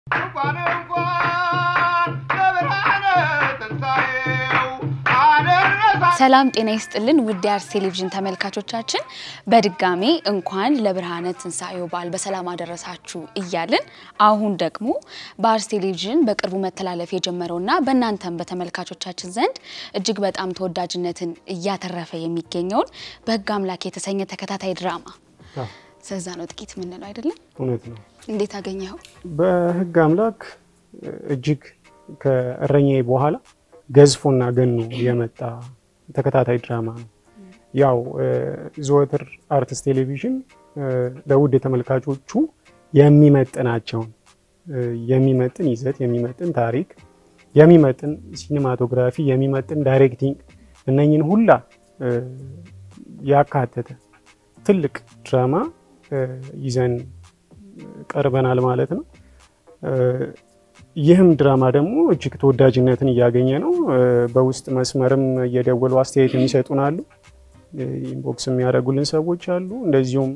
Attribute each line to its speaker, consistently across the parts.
Speaker 1: እንኳን እንኳን ለብርሃነ ትንሣኤው አደረሳ
Speaker 2: ሰላም ጤና ይስጥልን ውድ የአርስ ቴሌቪዥን ተመልካቾቻችን በድጋሜ እንኳን ለብርሃነ ትንሣኤው በዓል በሰላም አደረሳችሁ እያልን አሁን ደግሞ በአርስ ቴሌቪዥን በቅርቡ መተላለፍ የጀመረውና በእናንተም በተመልካቾቻችን ዘንድ እጅግ በጣም ተወዳጅነትን እያተረፈ የሚገኘውን በሕግ አምላክ የተሰኘ ተከታታይ ድራማ ስለዛ ነው ጥቂት የምንለው አይደለም።
Speaker 3: እውነት ነው።
Speaker 2: እንዴት አገኘኸው?
Speaker 3: በሕግ አምላክ እጅግ ከእረኛዬ በኋላ ገዝፎና ገኖ የመጣ ተከታታይ ድራማ ነው። ያው ዘወትር አርትስ ቴሌቪዥን ለውድ ተመልካቾቹ የሚመጥናቸውን የሚመጥን ይዘት፣ የሚመጥን ታሪክ፣ የሚመጥን ሲኒማቶግራፊ፣ የሚመጥን ዳይሬክቲንግ እነኝን ሁላ ያካተተ ትልቅ ድራማ ይዘን ቀርበናል ማለት ነው። ይህም ድራማ ደግሞ እጅግ ተወዳጅነትን እያገኘ ነው። በውስጥ መስመርም እየደወሉ አስተያየት የሚሰጡን አሉ፣ ኢንቦክስ የሚያደርጉልን ሰዎች አሉ። እንደዚሁም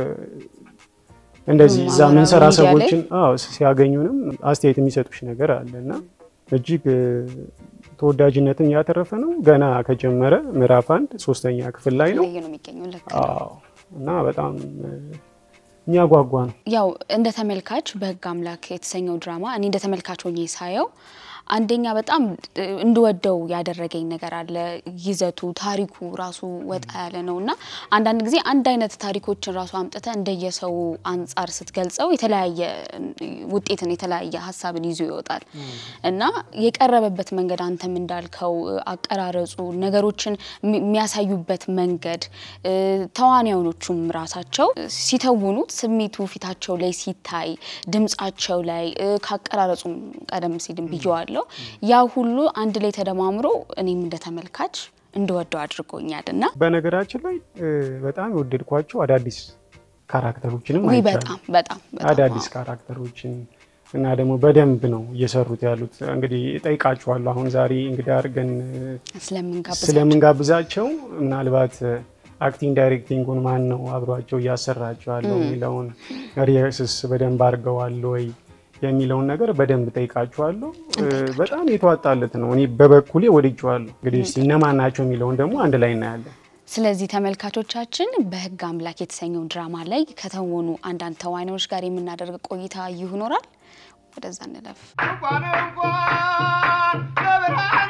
Speaker 3: እንደዚህ እዛ
Speaker 2: ማህበራዊ
Speaker 3: ምንሰራ
Speaker 2: ሚዲያ ላይ
Speaker 3: ሰዎችን አዎ ሲያገኙንም አስተያየት የሚሰጡሽ ነገር አለ እና እጅግ ተወዳጅነትን እያተረፈ ነው። ገና ከጀመረ ምዕራፍ አንድ ሶስተኛ ክፍል ላይ ነው።
Speaker 2: ለየ ነው የሚገኘው ለካ ነው።
Speaker 3: አዎ እና በጣም የሚያጓጓ ነው።
Speaker 2: ያው እንደ ተመልካች በሕግ አምላክ የተሰኘው ድራማ እኔ እንደ ተመልካች ሆኜ ሳየው አንደኛ በጣም እንድወደው ያደረገኝ ነገር አለ። ይዘቱ ታሪኩ ራሱ ወጣ ያለ ነው እና አንዳንድ ጊዜ አንድ አይነት ታሪኮችን ራሱ አምጥተ እንደየሰው አንጻር ስትገልጸው የተለያየ ውጤትን የተለያየ ሀሳብን ይዞ ይወጣል እና የቀረበበት መንገድ አንተም እንዳልከው አቀራረጹ፣ ነገሮችን የሚ- የሚያሳዩበት መንገድ ተዋንያኖቹም ራሳቸው ሲተውኑት ስሜቱ ፊታቸው ላይ ሲታይ ድምጻቸው ላይ ካቀራረጹም ቀደም ሲልም ብየዋለሁ። ያ ሁሉ አንድ ላይ ተደማምሮ እኔም እንደ ተመልካች እንድወደው አድርጎኛል እና
Speaker 3: በነገራችን ላይ እ፣ በጣም የወደድኳቸው አዳዲስ ካራክተሮችንም
Speaker 2: ውይ
Speaker 3: አይቻለሁ።
Speaker 2: በጣም በጣም በጣም
Speaker 3: አዳዲስ ካራክተሮችን እና ደግሞ በደንብ ነው እየሰሩት ያሉት። እንግዲህ እጠይቃችኋለሁ አሁን ዛሬ እንግዲህ አድርገን
Speaker 2: ስለምንጋብዛቸው
Speaker 3: ስለምንጋብዛቸው ምናልባት አክቲንግ ዳይሬክቲንጉን ማን ነው አብሯቸው እያሰራቸው ያለው የሚለውን ሪሄርስስ በደንብ አድርገዋል ወይ የሚለውን ነገር በደንብ ጠይቃችኋለሁ። በጣም የተዋጣለት ነው። እኔ በበኩሌ ወድጄዋለሁ። እንግዲህ እስኪ እነማን ናቸው የሚለውን ደግሞ አንድ ላይ እናያለን።
Speaker 2: ስለዚህ ተመልካቾቻችን በሕግ አምላክ የተሰኘው ድራማ ላይ ከተወኑ አንዳንድ ተዋናዮች ጋር የምናደርግ ቆይታ ይኖራል። ወደዛ እንለፍ።
Speaker 1: እንኳን እንኳን ለብርሃነ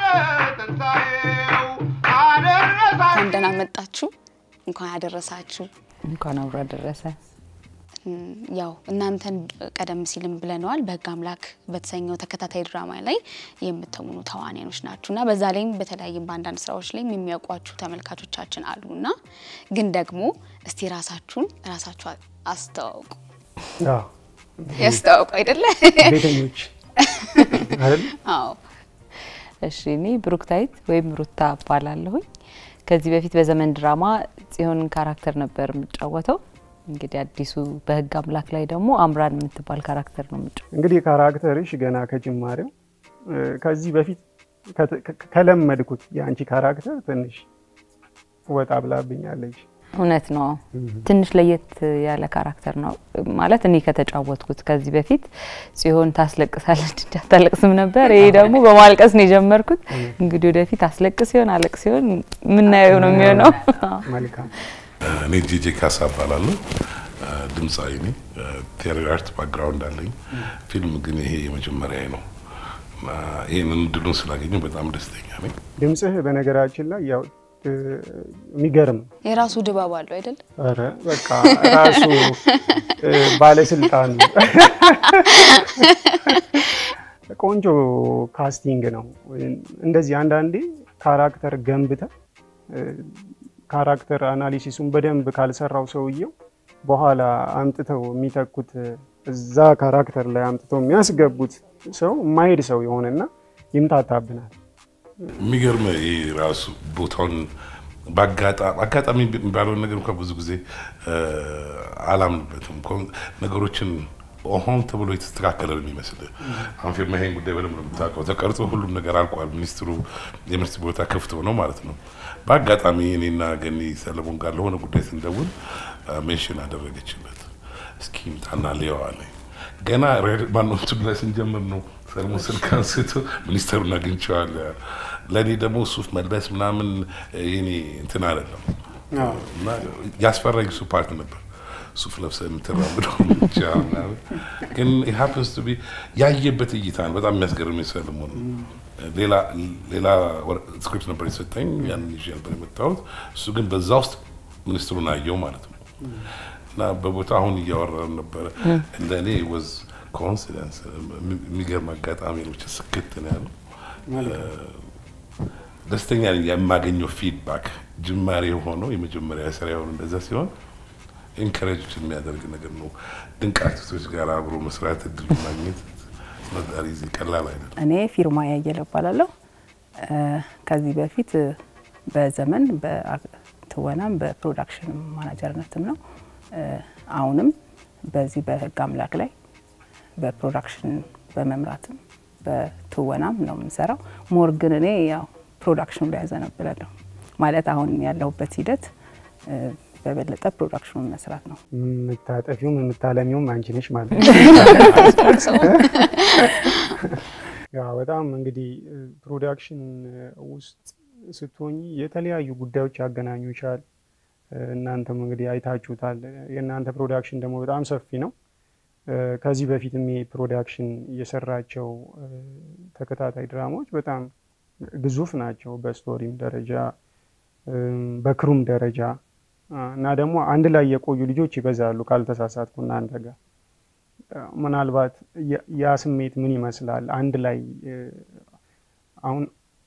Speaker 1: ትንሣኤው አደረሳ
Speaker 2: እንኳን ደህና መጣችሁ፣ እንኳን ያደረሳችሁ።
Speaker 4: እንኳን አብሮ አደረሰ።
Speaker 2: እም፣ ያው እናንተን ቀደም ሲልም ብለነዋል በሕግ አምላክ በተሰኘው ተከታታይ ድራማ ላይ የምትሆኑ ተዋናዮች ናችሁ እና በዛ ላይም በተለያይም በአንዳንድ ስራዎች ላይም የሚያውቋችሁ ተመልካቾቻችን አሉ እና ግን ደግሞ እስቲ ራሳችሁን ራሳችሁ አስተዋውቁ።
Speaker 3: አዎ፣
Speaker 2: ያስተዋውቁ አይደለ?
Speaker 3: ቤተኞች አይደል?
Speaker 2: አዎ
Speaker 4: እሺ እኔ ብሩክታይት ወይም ሩታ እባላለሁኝ። ከዚህ በፊት በዘመን ድራማ ጽዮንን ካራክተር ነበር የምጫወተው። እንግዲህ አዲሱ በሕግ አምላክ ላይ ደግሞ አምራን የምትባል ካራክተር ነው የምጫወተው።
Speaker 3: እንግዲህ ካራክተርሽ ገና ከጅማሬው እ፣ ከዚህ በፊት ከተ- ከ- ከለመድኩት የአንቺ ካራክተር ትንሽ ወጣ ብላብኛለች።
Speaker 4: እውነት ነው። ትንሽ ለየት ያለ ካራክተር ነው ማለት እኔ ከተጫወትኩት። ከዚህ በፊት ጽዮን ታስለቅሳለች እንጂ አታለቅስም ነበር። ይሄ ደግሞ በማልቀስ ነው የጀመርኩት። እንግዲህ ወደፊት አስለቅስ ሲሆን አለቅስ ሲሆን የምናየው ነው የሚሆነው።
Speaker 3: መልካም
Speaker 5: እኔ ጄጄ ካሳ እባላለሁ። ድምፃዊ ነኝ። ቴሪ አርት ባክግራውንድ አለኝ። ፊልም ግን ይሄ የመጀመሪያ ነው እና ይህንን እድሉን ስላገኘው በጣም ደስተኛ ነኝ።
Speaker 3: ድምፅህ በነገራችን ላይ ያው እ፣ የሚገርም ነው።
Speaker 2: የራሱ ድባብ አለው አይደል?
Speaker 3: ኧረ በቃ ራሱ እ፣ ባለስልጣን ቆንጆ ካስቲንግ ነው። እንደዚህ አንዳንዴ ካራክተር ገንብተ እ፣ ካራክተር አናሊሲሱን በደንብ ካልሰራው ሰውየው በኋላ አምጥተው የሚተኩት እዛ ካራክተር ላይ አምጥተው የሚያስገቡት ሰው የማይሄድ ሰው የሆነና ይምታታብናል።
Speaker 5: የሚገርም ይሄ ራሱ ቦታውን በአጋጣሚ አጋጣሚ የሚባለውን ነገር እንኳ ብዙ ጊዜ እ፣ አላምንበትም። ኮን- ነገሮችን ሆን ተብሎ የተስተካከለ ነው የሚመስል። አሁን ፊልም ይሄን ጉዳይ በደንብ ነው የምታውቀው። ተቀርጾ ሁሉም ነገር አልቋል። ሚኒስትሩ የሚኒስትር ቦታ ክፍት ሆነው ማለት ነው። በአጋጣሚ እኔና ገኒ ሰለሞን ጋር ለሆነ ጉዳይ ስንደውል ሜንሽን አደረገችለት። እስኪ ምጣና ሊየው አለኝ። ገና ማነው እንትኑ ላይ ስንጀምር ነው ሰለሞን ስልክ አንስቶ ሚኒስተሩን አግኝቼዋለሁ። ለእኔ ደግሞ ሱፍ መልበስ ምናምን የኔ እንትን አይደለም እና ያስፈራኝ እሱ ፓርት ነበር። ሱፍ ለብሰህ የምትራምደው ብቻ ምናምን ግን ሀፕንስ ቱ ቢ ያየበት እይታ ነው በጣም የሚያስገርም ሰለሞን። ሌላ ሌላ ስክሪፕት ነበር የሰጠኝ ያንን ይዤ ነበር የመጣሁት። እሱ ግን በዛ ውስጥ ሚኒስትሩን አየው ማለት ነው እና በቦታ አሁን እያወራን ነበረ እንደ እኔ ወዝ ኮንሲደንስ የሚገርም አጋጣሚ ነው። ብቻ ስክት ነው ያለው። ደስተኛ ነኝ የማገኘው ፊድባክ ጅማሬ የሆነው የመጀመሪያ ስራ የሆነ እንደዛ ሲሆን ኢንከሬጅ የሚያደርግ ነገር ነው። ድንቅ አርቲስቶች ጋር አብሮ መስራት እድል ማግኘት መዳሪ ዚ ቀላል አይደለም።
Speaker 6: እኔ ፊርማ ያየለ እባላለሁ። ከዚህ በፊት በዘመን በትወናም በፕሮዳክሽን ማናጀርነትም ነው። አሁንም በዚህ በህግ አምላክ ላይ በፕሮዳክሽን በመምራትም በትወናም ነው የምንሰራው። ሞር ግን እኔ ያው ፕሮዳክሽኑ ላይ ያዘነብላለሁ ማለት አሁን ያለሁበት ሂደት በበለጠ ፕሮዳክሽኑን መስራት ነው።
Speaker 3: የምታጠፊውም የምታለሚውም አንቺ ነሽ ማለት ነው። ያው በጣም እንግዲህ ፕሮዳክሽን ውስጥ ስትሆኚ የተለያዩ ጉዳዮች ያገናኙሻል። እናንተም እንግዲህ አይታችሁታል። የእናንተ ፕሮዳክሽን ደግሞ በጣም ሰፊ ነው። ከዚህ በፊትም ይሄ ፕሮዳክሽን የሰራቸው ተከታታይ ድራማዎች በጣም ግዙፍ ናቸው፣ በስቶሪም ደረጃ በክሩም ደረጃ እና ደግሞ አንድ ላይ የቆዩ ልጆች ይበዛሉ ካልተሳሳትኩ እናንተ ጋር ምናልባት ያ ስሜት ምን ይመስላል? አንድ ላይ አሁን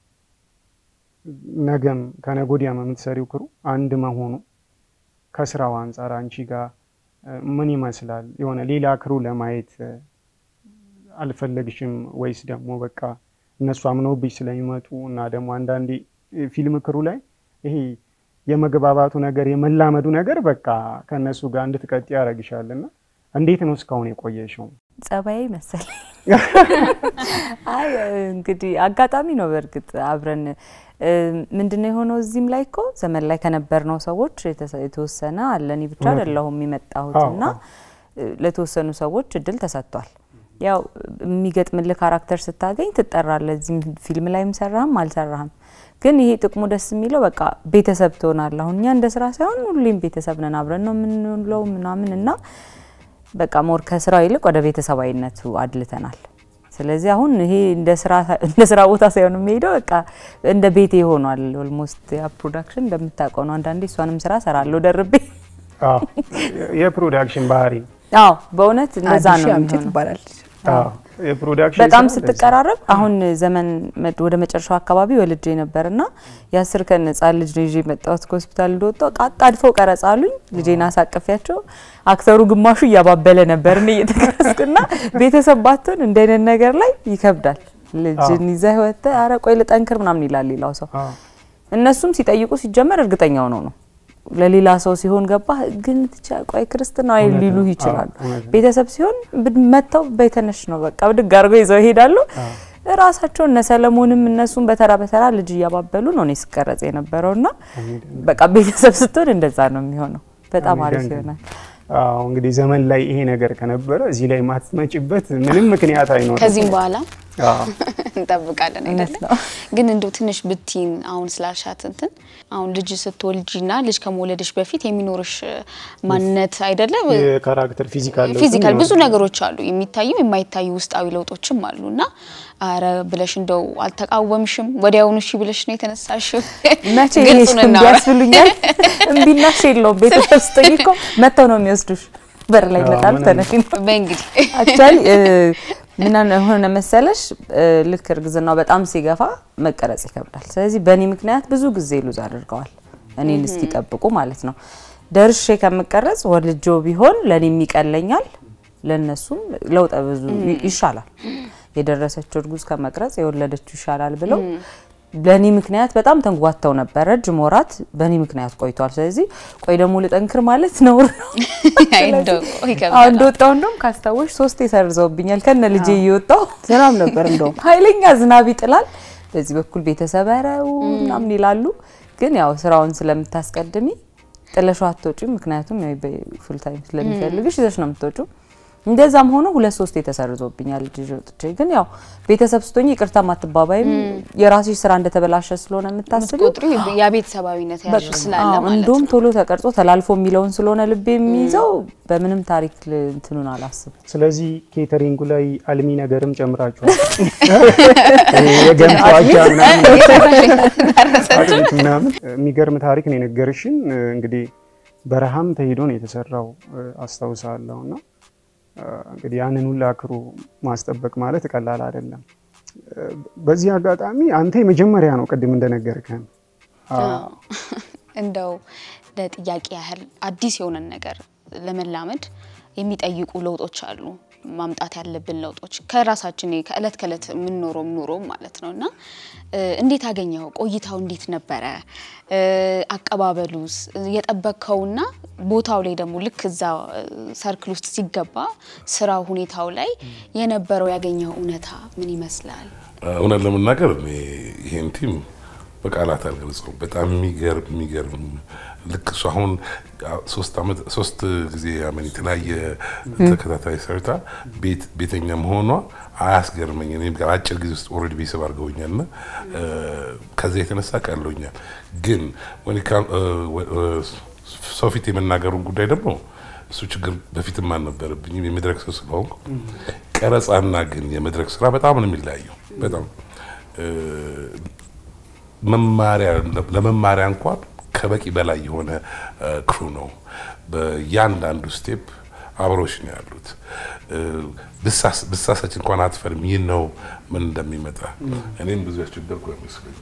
Speaker 3: ነገም ከነገ ወዲያም የምትሰሪው ክሩ አንድ መሆኑ ከስራው አንጻር አንቺ ጋር ምን ይመስላል? የሆነ ሌላ ክሩ ለማየት አልፈለግሽም ወይስ ደግሞ በቃ እነሱ አምነውብሽ ስለሚመጡ እና ደግሞ አንዳንዴ ፊልም ክሩ ላይ ይሄ የመግባባቱ ነገር የመላመዱ ነገር በቃ ከእነሱ ጋር እንድትቀጥ ያደርግሻል እና እንዴት ነው እስካሁን የቆየሽው?
Speaker 4: ጸባይ መሰለኝ። አይ እንግዲህ አጋጣሚ ነው። በእርግጥ አብረን ምንድነው የሆነው እዚህም ላይ እኮ ዘመን ላይ ከነበርነው ሰዎች የተወሰነ አለ። እኔ ብቻ አይደለሁም የመጣሁት እና ለተወሰኑ ሰዎች እድል ተሰጥቷል። ያው የሚገጥምልህ ካራክተር ስታገኝ ትጠራለህ። እዚህም ፊልም ላይም ሰራህም አልሰራህም ግን ይሄ ጥቅሙ ደስ የሚለው በቃ ቤተሰብ ትሆናለህ። አሁን እኛ እንደ ስራ ሳይሆን ሁሌም ቤተሰብ ነን፣ አብረን ነው የምንውለው ምናምን እና በቃ ሞር ከስራው ይልቅ ወደ ቤተሰባዊነቱ አድልተናል። ስለዚህ አሁን ይሄ እንደ ስራ ቦታ ሳይሆን የሚሄደው በቃ እንደ ቤቴ ሆኗል። ኦልሞስት ያ ፕሮዳክሽን እንደምታውቀው ነው። አንዳንዴ እሷንም ስራ ሰራለሁ ደርቤ።
Speaker 3: የፕሮዳክሽን ባህሪ
Speaker 4: አዎ፣ በእውነት እንደዛ ነው
Speaker 6: አዲስ
Speaker 4: የሚሆነው።
Speaker 6: ትባላለች።
Speaker 3: የፕሮዳክሽን
Speaker 4: በጣም
Speaker 3: ስራ
Speaker 4: ስትቀራረብ አሁን ዘመን መድ- ወደ መጨረሻው አካባቢ ወልጄ ነበርና የአስር ቀን ህጻን ልጅ ነው ይዤ የመጣሁት ከሆስፒታል እንደወጣሁ አጣድፈው ቀረጻ አሉኝ። ልጄን አሳቅፊያቸው አክተሩ ግማሹ እያባበለ ነበር እኔ እየተቀረጽኩና ቤተሰብ ባትሆን እንደ አይነት ነገር ላይ ይከብዳል። ልጅን ይዘህ ወጥተህ ኧረ ቆይ ልጠንክር ምናምን ይላል ሌላው ሰው።
Speaker 3: አዎ።
Speaker 4: እነሱም ሲጠይቁ ሲጀመር እርግጠኛ ሆነው ነው ለሌላ ሰው ሲሆን ገባ ግን ትቻ ቆይ ክርስትና ወይ
Speaker 3: እውነት
Speaker 4: ሊሉ
Speaker 3: ነው።
Speaker 4: ይችላሉ።
Speaker 3: አዎ፣ እውነት ነው።
Speaker 4: ቤተሰብ ሲሆን ብድ- መጥተው በተነሽ ነው በቃ ብድግ አድርገው ይዘው ይሄዳሉ። ራሳቸው እነ ሰለሞንም እነሱም በተራ በተራ ልጅ እያባበሉ ነው እኔ ስቀረጽ የነበረውና በቃ ቤተሰብ ስትሆን እንደዛ ነው የሚሆነው። በጣም አሪፍ
Speaker 3: የሚደንቅ
Speaker 4: ይሆናል።
Speaker 3: አዎ እንግዲህ ዘመን ላይ ይሄ ነገር ከነበረ እዚህ ላይ ማትመጭበት ምንም ምክንያት አይኖርም።
Speaker 2: ከዚህም በኋላ
Speaker 3: አዎ።
Speaker 2: እንጠብቃለን
Speaker 4: እውነት
Speaker 2: አይደለ?
Speaker 4: ነው።
Speaker 2: ግን እንደው ትንሽ ብቲን አሁን ስላልሻት እንትን አሁን ልጅ ስትወልጂና ልጅ ከመውለድሽ በፊት የሚኖርሽ ማንነት አይደለም
Speaker 3: የካራክተር ፊዚካል ለውጥም
Speaker 2: ፊዚካል ብዙ
Speaker 3: ይኖራል።
Speaker 2: ነገሮች አሉ፣ የሚታዩ የማይታዩ ውስጣዊ ለውጦችም አሉ እና አረ ብለሽ እንደው አልተቃወምሽም? ወዲያውኑ እሺ ብለሽ ነው የተነሳሽው?
Speaker 4: መቼ
Speaker 2: ግልጹን
Speaker 4: ይሄሽ እምቢ
Speaker 2: እናውራ።
Speaker 4: ያስብሉኛል። እምቢናሽ የለውም ቤተሰብ ስጠኝ እኮ መጥተው ነው የሚወስዱሽ። በር ላይ
Speaker 3: አዎ፣
Speaker 4: ይመጣሉ።
Speaker 3: ምንም-
Speaker 4: ተነሽ ነው
Speaker 2: በእንግዲህ
Speaker 4: አክቹዋሊ ምን ሆነ መሰለሽ እ፣ ልክ እርግዝናው በጣም ሲገፋ መቀረጽ ይከብዳል። ስለዚህ በእኔ ምክንያት ብዙ ጊዜ ሉዝ አድርገዋል እኔን እስኪጠብቁ ማለት ነው። ደርሼ ከምቀረጽ ወልጆ ቢሆን ለእኔም ይቀለኛል፣ ለእነሱም ለውጠ ብዙ ይ- ይሻላል። የደረሰችው እርጉዝ ከመቅረጽ የወለደችው ይሻላል ብለው በእኔ ምክንያት በጣም ተንጓተው ነበረ። ረጅም ወራት በእኔ ምክንያት ቆይቷል። ስለዚህ ቆይ ደግሞ ልጠንክር ማለት ነውር ነው።
Speaker 2: እንደው
Speaker 4: አሁን
Speaker 2: ይከብዳል።
Speaker 4: እንደወጣው እንደውም ካስታወሽ ሶስቴ ሰርዘውብኛል ከነ ልጄ እየወጣው
Speaker 6: ዝናብ ነበር እንደውም
Speaker 4: ኃይለኛ ዝናብ ይጥላል። በዚህ በኩል ቤተሰብ ረው ምናምን ይላሉ። ግን ያው ስራውን ስለምታስቀድሚ ጥለሽው አትወጪም። ምክንያቱም ያው ፉል ታይም ስለሚፈልግሽ ይዘሽ ነው የምትወጪው። እንደዛም ሆኖ ሁለት ሶስት የተሰርዞብኛል ልጅ ወጥቼ ግን ያው ቤተሰብ ስትሆኝ ይቅርታ ማትባባይም የራስሽ ስራ እንደተበላሸ ስለሆነ የምታስቢው
Speaker 2: ቁጥሩ የቤተሰባዊነት ያዥ ስላለ
Speaker 4: አዎ፣
Speaker 2: ማለት
Speaker 4: እንዲሁም
Speaker 2: ነው።
Speaker 4: ቶሎ ተቀርጾ ተላልፎ የሚለውን ስለሆነ ልብ የሚይዘው በምንም ታሪክ ል- እንትኑን አላስብም።
Speaker 3: ስለዚህ ኬተሪንጉ ላይ አልሚ ነገርም ጨምራችኋል። የገንፎ አጃ ምናምን አጥሚት ምናምን የሚገርም ታሪክ ነው የነገርሽን። እንግዲህ በረሃም ተሄዶ ነው የተሰራው አስታውሳለሁ። እና እንግዲህ ያንን ሁላ ክሩ ማስጠበቅ ማለት ቀላል አይደለም። በዚህ አጋጣሚ አንተ የመጀመሪያ ነው ቅድም እንደነገርከን
Speaker 2: እንደው ለጥያቄ ያህል አዲስ የሆነን ነገር ለመላመድ የሚጠይቁ ለውጦች አሉ። ማምጣት ያለብን ለውጦች ከራሳችን ከእለት ከእለት የምንኖረው ኑሮ ማለት ነው እና እንዴት አገኘው? ቆይታው እንዴት ነበረ? አቀባበሉስ የጠበቅከውና ቦታው ላይ ደግሞ ልክ እዛ ሰርክል ውስጥ ሲገባ ስራው ሁኔታው ላይ የነበረው ያገኘው እውነታ ምን ይመስላል?
Speaker 5: እውነት ለመናገር እኔ ይሄን ቲም በቃላት አልገልጸውም። በጣም የሚገርም የሚገርም ልክ እሱ አሁን ሶስት ዓመት ሶስት ጊዜ አመን የተለያየ ተከታታይ ሰርታ ቤት ቤተኛ መሆኗ አያስገርመኝ። እኔም ጋር አጭር ጊዜ ውስጥ ኦልሬዲ ቤተሰብ አድርገውኛል እና ከዚያ የተነሳ ቀሎኛል። ግን ሰው ፊት የመናገሩን ጉዳይ ደግሞ እሱ ችግር በፊትም አልነበረብኝም የመድረክ ሰው ስለሆንኩ። ቀረጻና ግን የመድረክ ስራ በጣም ነው የሚለያየው። በጣም መማሪያ ለመማሪያ እንኳን ከበቂ በላይ የሆነ ክሩ ነው። በእያንዳንዱ ስቴፕ አብሮሽ ነው ያሉት። ብሳሳች እንኳን አትፈርም። ይህ ነው ምን እንደሚመጣ እኔም ብዙ ያስቸገርኩ አይመስለኝም።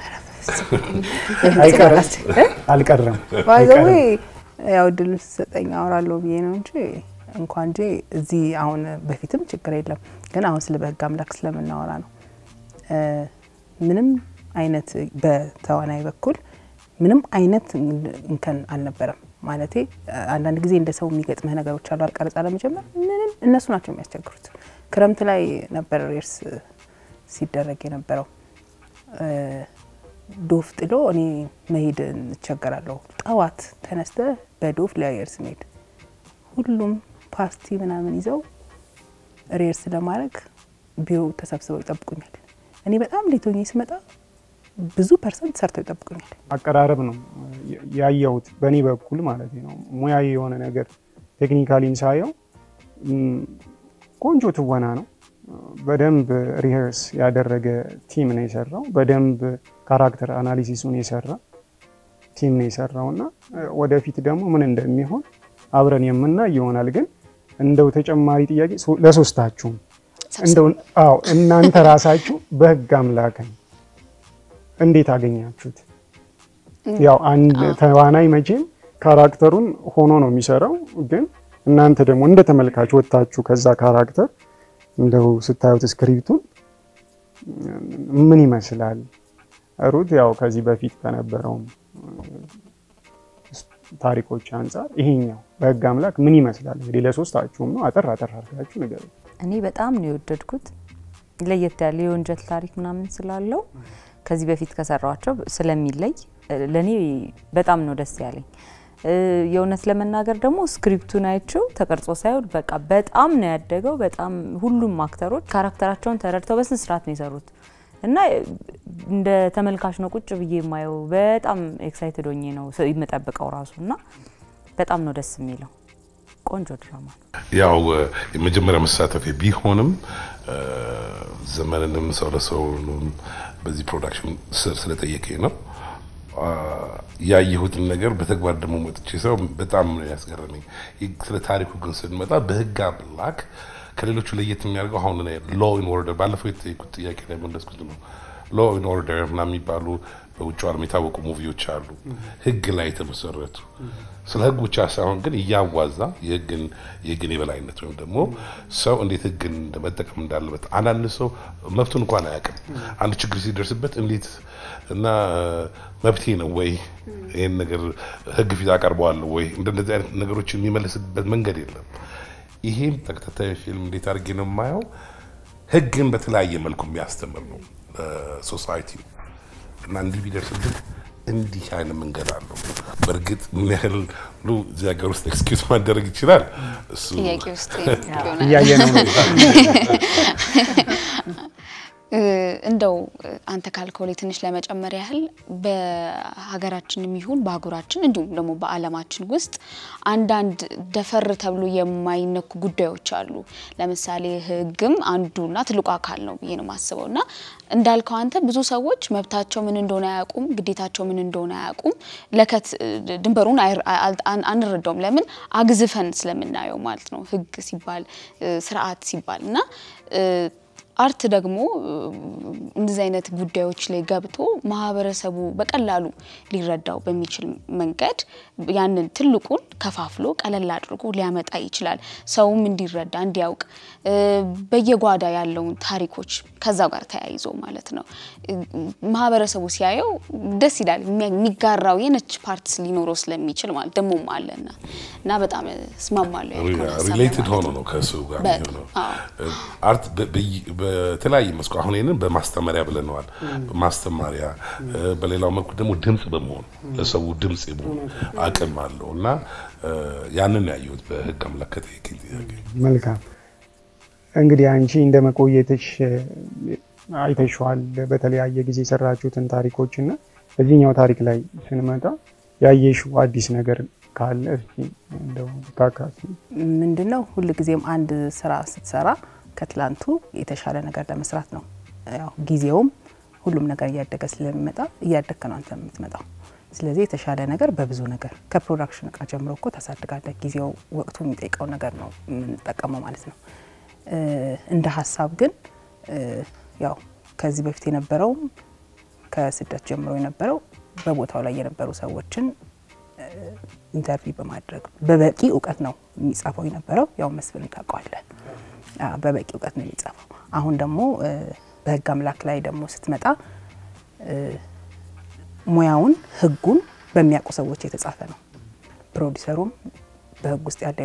Speaker 3: አልቀረም
Speaker 6: ባይዘዌ ያው እድል ስሰጠኝ አወራለሁ ብዬ ነው እንጂ እንኳን እንጂ እዚህ አሁን በፊትም ችግር የለም፣ ግን አሁን ስለ በህግ አምላክ ስለምናወራ ነው። ምንም አይነት በተዋናይ በኩል ምንም አይነት እንከን አልነበረም። ማለቴ አንዳንድ ጊዜ እንደ ሰው የሚገጥምህ ነገሮች አሉ። አልቀረጻ ለመጀመር ምንም እነሱ ናቸው የሚያስቸግሩት። ክረምት ላይ ነበር ሬርስ ሲደረግ የነበረው። ዶፍ ጥሎ እኔ መሄድ እንቸገራለሁ። ጠዋት ተነስተ በዶፍ ለሬርስ መሄድ ሁሉም ፓርቲ ምናምን ይዘው ሬርስ ለማድረግ ቢሮ ተሰብስበው ይጠብቁኛል። እኔ በጣም ሌት ሆኜ ስመጣ ብዙ ፐርሰንት ሰርተው ይጠብቁኛል።
Speaker 3: አቀራረብ ነው ያየሁት በእኔ በኩል ማለት ነው። ሙያዊ የሆነ ነገር ቴክኒካሊን ሳየው ቆንጆ ትወና ነው። በደንብ ሪሄርስ ያደረገ ቲም ነው የሰራው። በደንብ ካራክተር አናሊሲሱን የሰራ ቲም ነው የሰራው እና ወደፊት ደግሞ ምን እንደሚሆን አብረን የምናይ ይሆናል። ግን እንደው ተጨማሪ ጥያቄ ለሶስታችሁም እንደው አዎ እናንተ ራሳችሁ በህግ አምላክን እንዴት አገኛችሁት? ያው አንድ ተዋናይ መቼም ካራክተሩን ሆኖ ነው የሚሰራው። ግን እናንተ ደግሞ እንደ ተመልካች ወጥታችሁ ከዛ ካራክተር እንደው ስታዩት ስክሪፕቱን ምን ይመስላል? ሩት ያው ከዚህ በፊት ከነበረውም ታሪኮች አንጻር ይሄኛው በህግ አምላክ ምን ይመስላል? እንግዲህ ለሶስታችሁም ነው። አጠር አጠር አድርጋችሁ ንገሩ።
Speaker 4: እኔ በጣም ነው የወደድኩት። ለየት ያለ የወንጀል ታሪክ ምናምን ስላለው ከዚህ በፊት ከሰራቸው ስለሚለይ ለእኔ በጣም ነው ደስ ያለኝ። የእውነት ለመናገር ደግሞ ስክሪፕቱን አይቼው ተቀርጾ ሳይሆን በቃ በጣም ነው ያደገው። በጣም ሁሉም አክተሮች ካራክተራቸውን ተረድተው በስነ ስርዓት ነው የሰሩት እና እንደ ተመልካች ነው ቁጭ ብዬ የማየው። በጣም ኤክሳይትድ ሆኜ ነው የምጠብቀው ራሱ እና በጣም ነው ደስ የሚለው። ቆንጆ ድራማ ነው።
Speaker 5: ያው የመጀመሪያ መሳተፊያ ቢሆንም ዘመንንም ሰው ለሰውንም በዚህ ፕሮዳክሽን ስር ስለጠየቀኝ ነው ያየሁትን ነገር በተግባር ደግሞ መጥቼ ሰው በጣም ነው ያስገረመኝ። ስለ ታሪኩ ግን ስንመጣ በህግ አምላክ ከሌሎቹ ለየት የሚያደርገው አሁን ሎ ኢን ኦርደር ባለፈው የተጠየቁት ጥያቄ ላይ መለስኩት ነው። ሎ ኢን ኦርደር ምናምን የሚባሉ በውጭ ዓለም የታወቁ ሙቪዎች አሉ፣ ህግ ላይ የተመሰረቱ ስለ ህግ ብቻ ሳይሆን ግን እያዋዛ የህግን የህግን የበላይነት ወይም ደግሞ ሰው እንዴት ህግን መጠቀም እንዳለበት አንዳንድ ሰው መብቱን እንኳን አያውቅም። አንድ ችግር ሲደርስበት እንዴት እና መብቴ ነው ወይ ይህን ነገር ህግ ፊት አቀርበዋለሁ ወይ እንደነዚህ አይነት ነገሮችን የሚመልስበት መንገድ የለም። ይሄም ተከታታይ ፊልም እንዴት አድርጌ ነው የማየው ህግን በተለያየ መልኩ የሚያስተምር ነው ሶሳይቲ እና እንዲህ ቢደርስብህ እንዲህ አይነት መንገድ አለው። በእርግጥ ምን ያህል ሉ እዚህ ሀገር ውስጥ ኤክስኪዩዝ ማደረግ ይችላል እሱ
Speaker 2: ጥያቄ ውስጥ ይሆናል።
Speaker 3: እያየነው ነው።
Speaker 2: እ፣ እንደው እ፣ አንተ ካልከው ላይ ትንሽ ለመጨመር ያህል በሀገራችንም ይሁን በአህጉራችን እንዲሁም ደግሞ በዓለማችን ውስጥ አንዳንድ ደፈር ተብሎ የማይነኩ ጉዳዮች አሉ። ለምሳሌ ሕግም አንዱና ትልቁ አካል ነው ብዬ ነው የማስበው እና እንዳልከው አንተ ብዙ ሰዎች መብታቸው ምን እንደሆነ አያውቁም፣ ግዴታቸው ምን እንደሆነ አያውቁም። ለከት እ፣ ድንበሩን አይር- አ- አ- አንረዳውም። ለምን አግዝፈን ስለምናየው ማለት ነው ሕግ ሲባል እ፣ ስርዓት ሲባል እና እ፣ አርት ደግሞ እ፣ እንደዚህ አይነት ጉዳዮች ላይ ገብቶ ማህበረሰቡ በቀላሉ ሊረዳው በሚችል መንገድ ያንን ትልቁን ከፋፍሎ ቀለል አድርጎ ሊያመጣ ይችላል። ሰውም እንዲረዳ እንዲያውቅ እ፣ በየጓዳ ያለውን ታሪኮች ከዛው ጋር ተያይዞ ማለት ነው እ፣ ማህበረሰቡ ሲያየው ደስ ይላል። የሚያ- የሚጋራው የነች ፓርት ሊኖረው ስለሚችል ማለት ደሞም አለና እና በጣም እስማማለሁ ያልከውን ሀሳብ
Speaker 5: ሪሌትድ
Speaker 2: ለማለት
Speaker 5: ሆኖ
Speaker 2: ነው።
Speaker 5: ነው ከእሱ ጋር
Speaker 2: በጣም፣
Speaker 5: የሚሆነው።
Speaker 2: አዎ።
Speaker 5: አርት በ- በይ- በተለያየ መስኩ አሁን ይህንን በማስተማሪያ ብለነዋል። ማስተማሪያ እ፣ በሌላው መልኩ ደግሞ ድምጽ በመሆን ለሰው ድምጽ የመሆን አቅም አለው እና እ፣ ያንን ያየሁት በህግ አምላክ ከጠየቀኝ ጥያቄ
Speaker 3: መልካም እንግዲህ አንቺ እንደ መቆየትሽ እ፣ አይተሽዋል በተለያየ ጊዜ የሰራችሁትን ታሪኮች እና እዚህኛው ታሪክ ላይ ስንመጣ ያየሽው አዲስ ነገር ካለ እስኪ እንደው ታካፊ።
Speaker 6: ምንድን ነው ሁል ጊዜም አንድ ስራ ስትሰራ ከትላንቱ የተሻለ ነገር ለመስራት ነው። ያው ጊዜውም ሁሉም ነገር እያደገ ስለሚመጣ እያደግክ ነው አንተ የምትመጣው። ስለዚህ የተሻለ ነገር በብዙ ነገር ከፕሮዳክሽን እቃ ጀምሮ እኮ ታሳድጋለህ። ጊዜው ወቅቱ የሚጠይቀው ነገር ነው የምንጠቀመው ማለት ነው። እ፣ እንደ ሀሳብ ግን እ፣ ያው ከዚህ በፊት የነበረውም ከስደት ጀምሮ የነበረው በቦታው ላይ የነበሩ ሰዎችን ኢንተርቪው በማድረግ በበቂ እውቀት ነው የሚጻፈው የነበረው። ያው መስፍን ታውቀዋለህ፣ አዎ፣ በበቂ እውቀት ነው የሚጻፈው። አሁን ደግሞ እ፣ በህግ አምላክ ላይ ደግሞ ስትመጣ እ፣ ሙያውን ህጉን በሚያውቁ ሰዎች የተጻፈ ነው። ፕሮዲሰሩም በህግ ውስጥ ያለ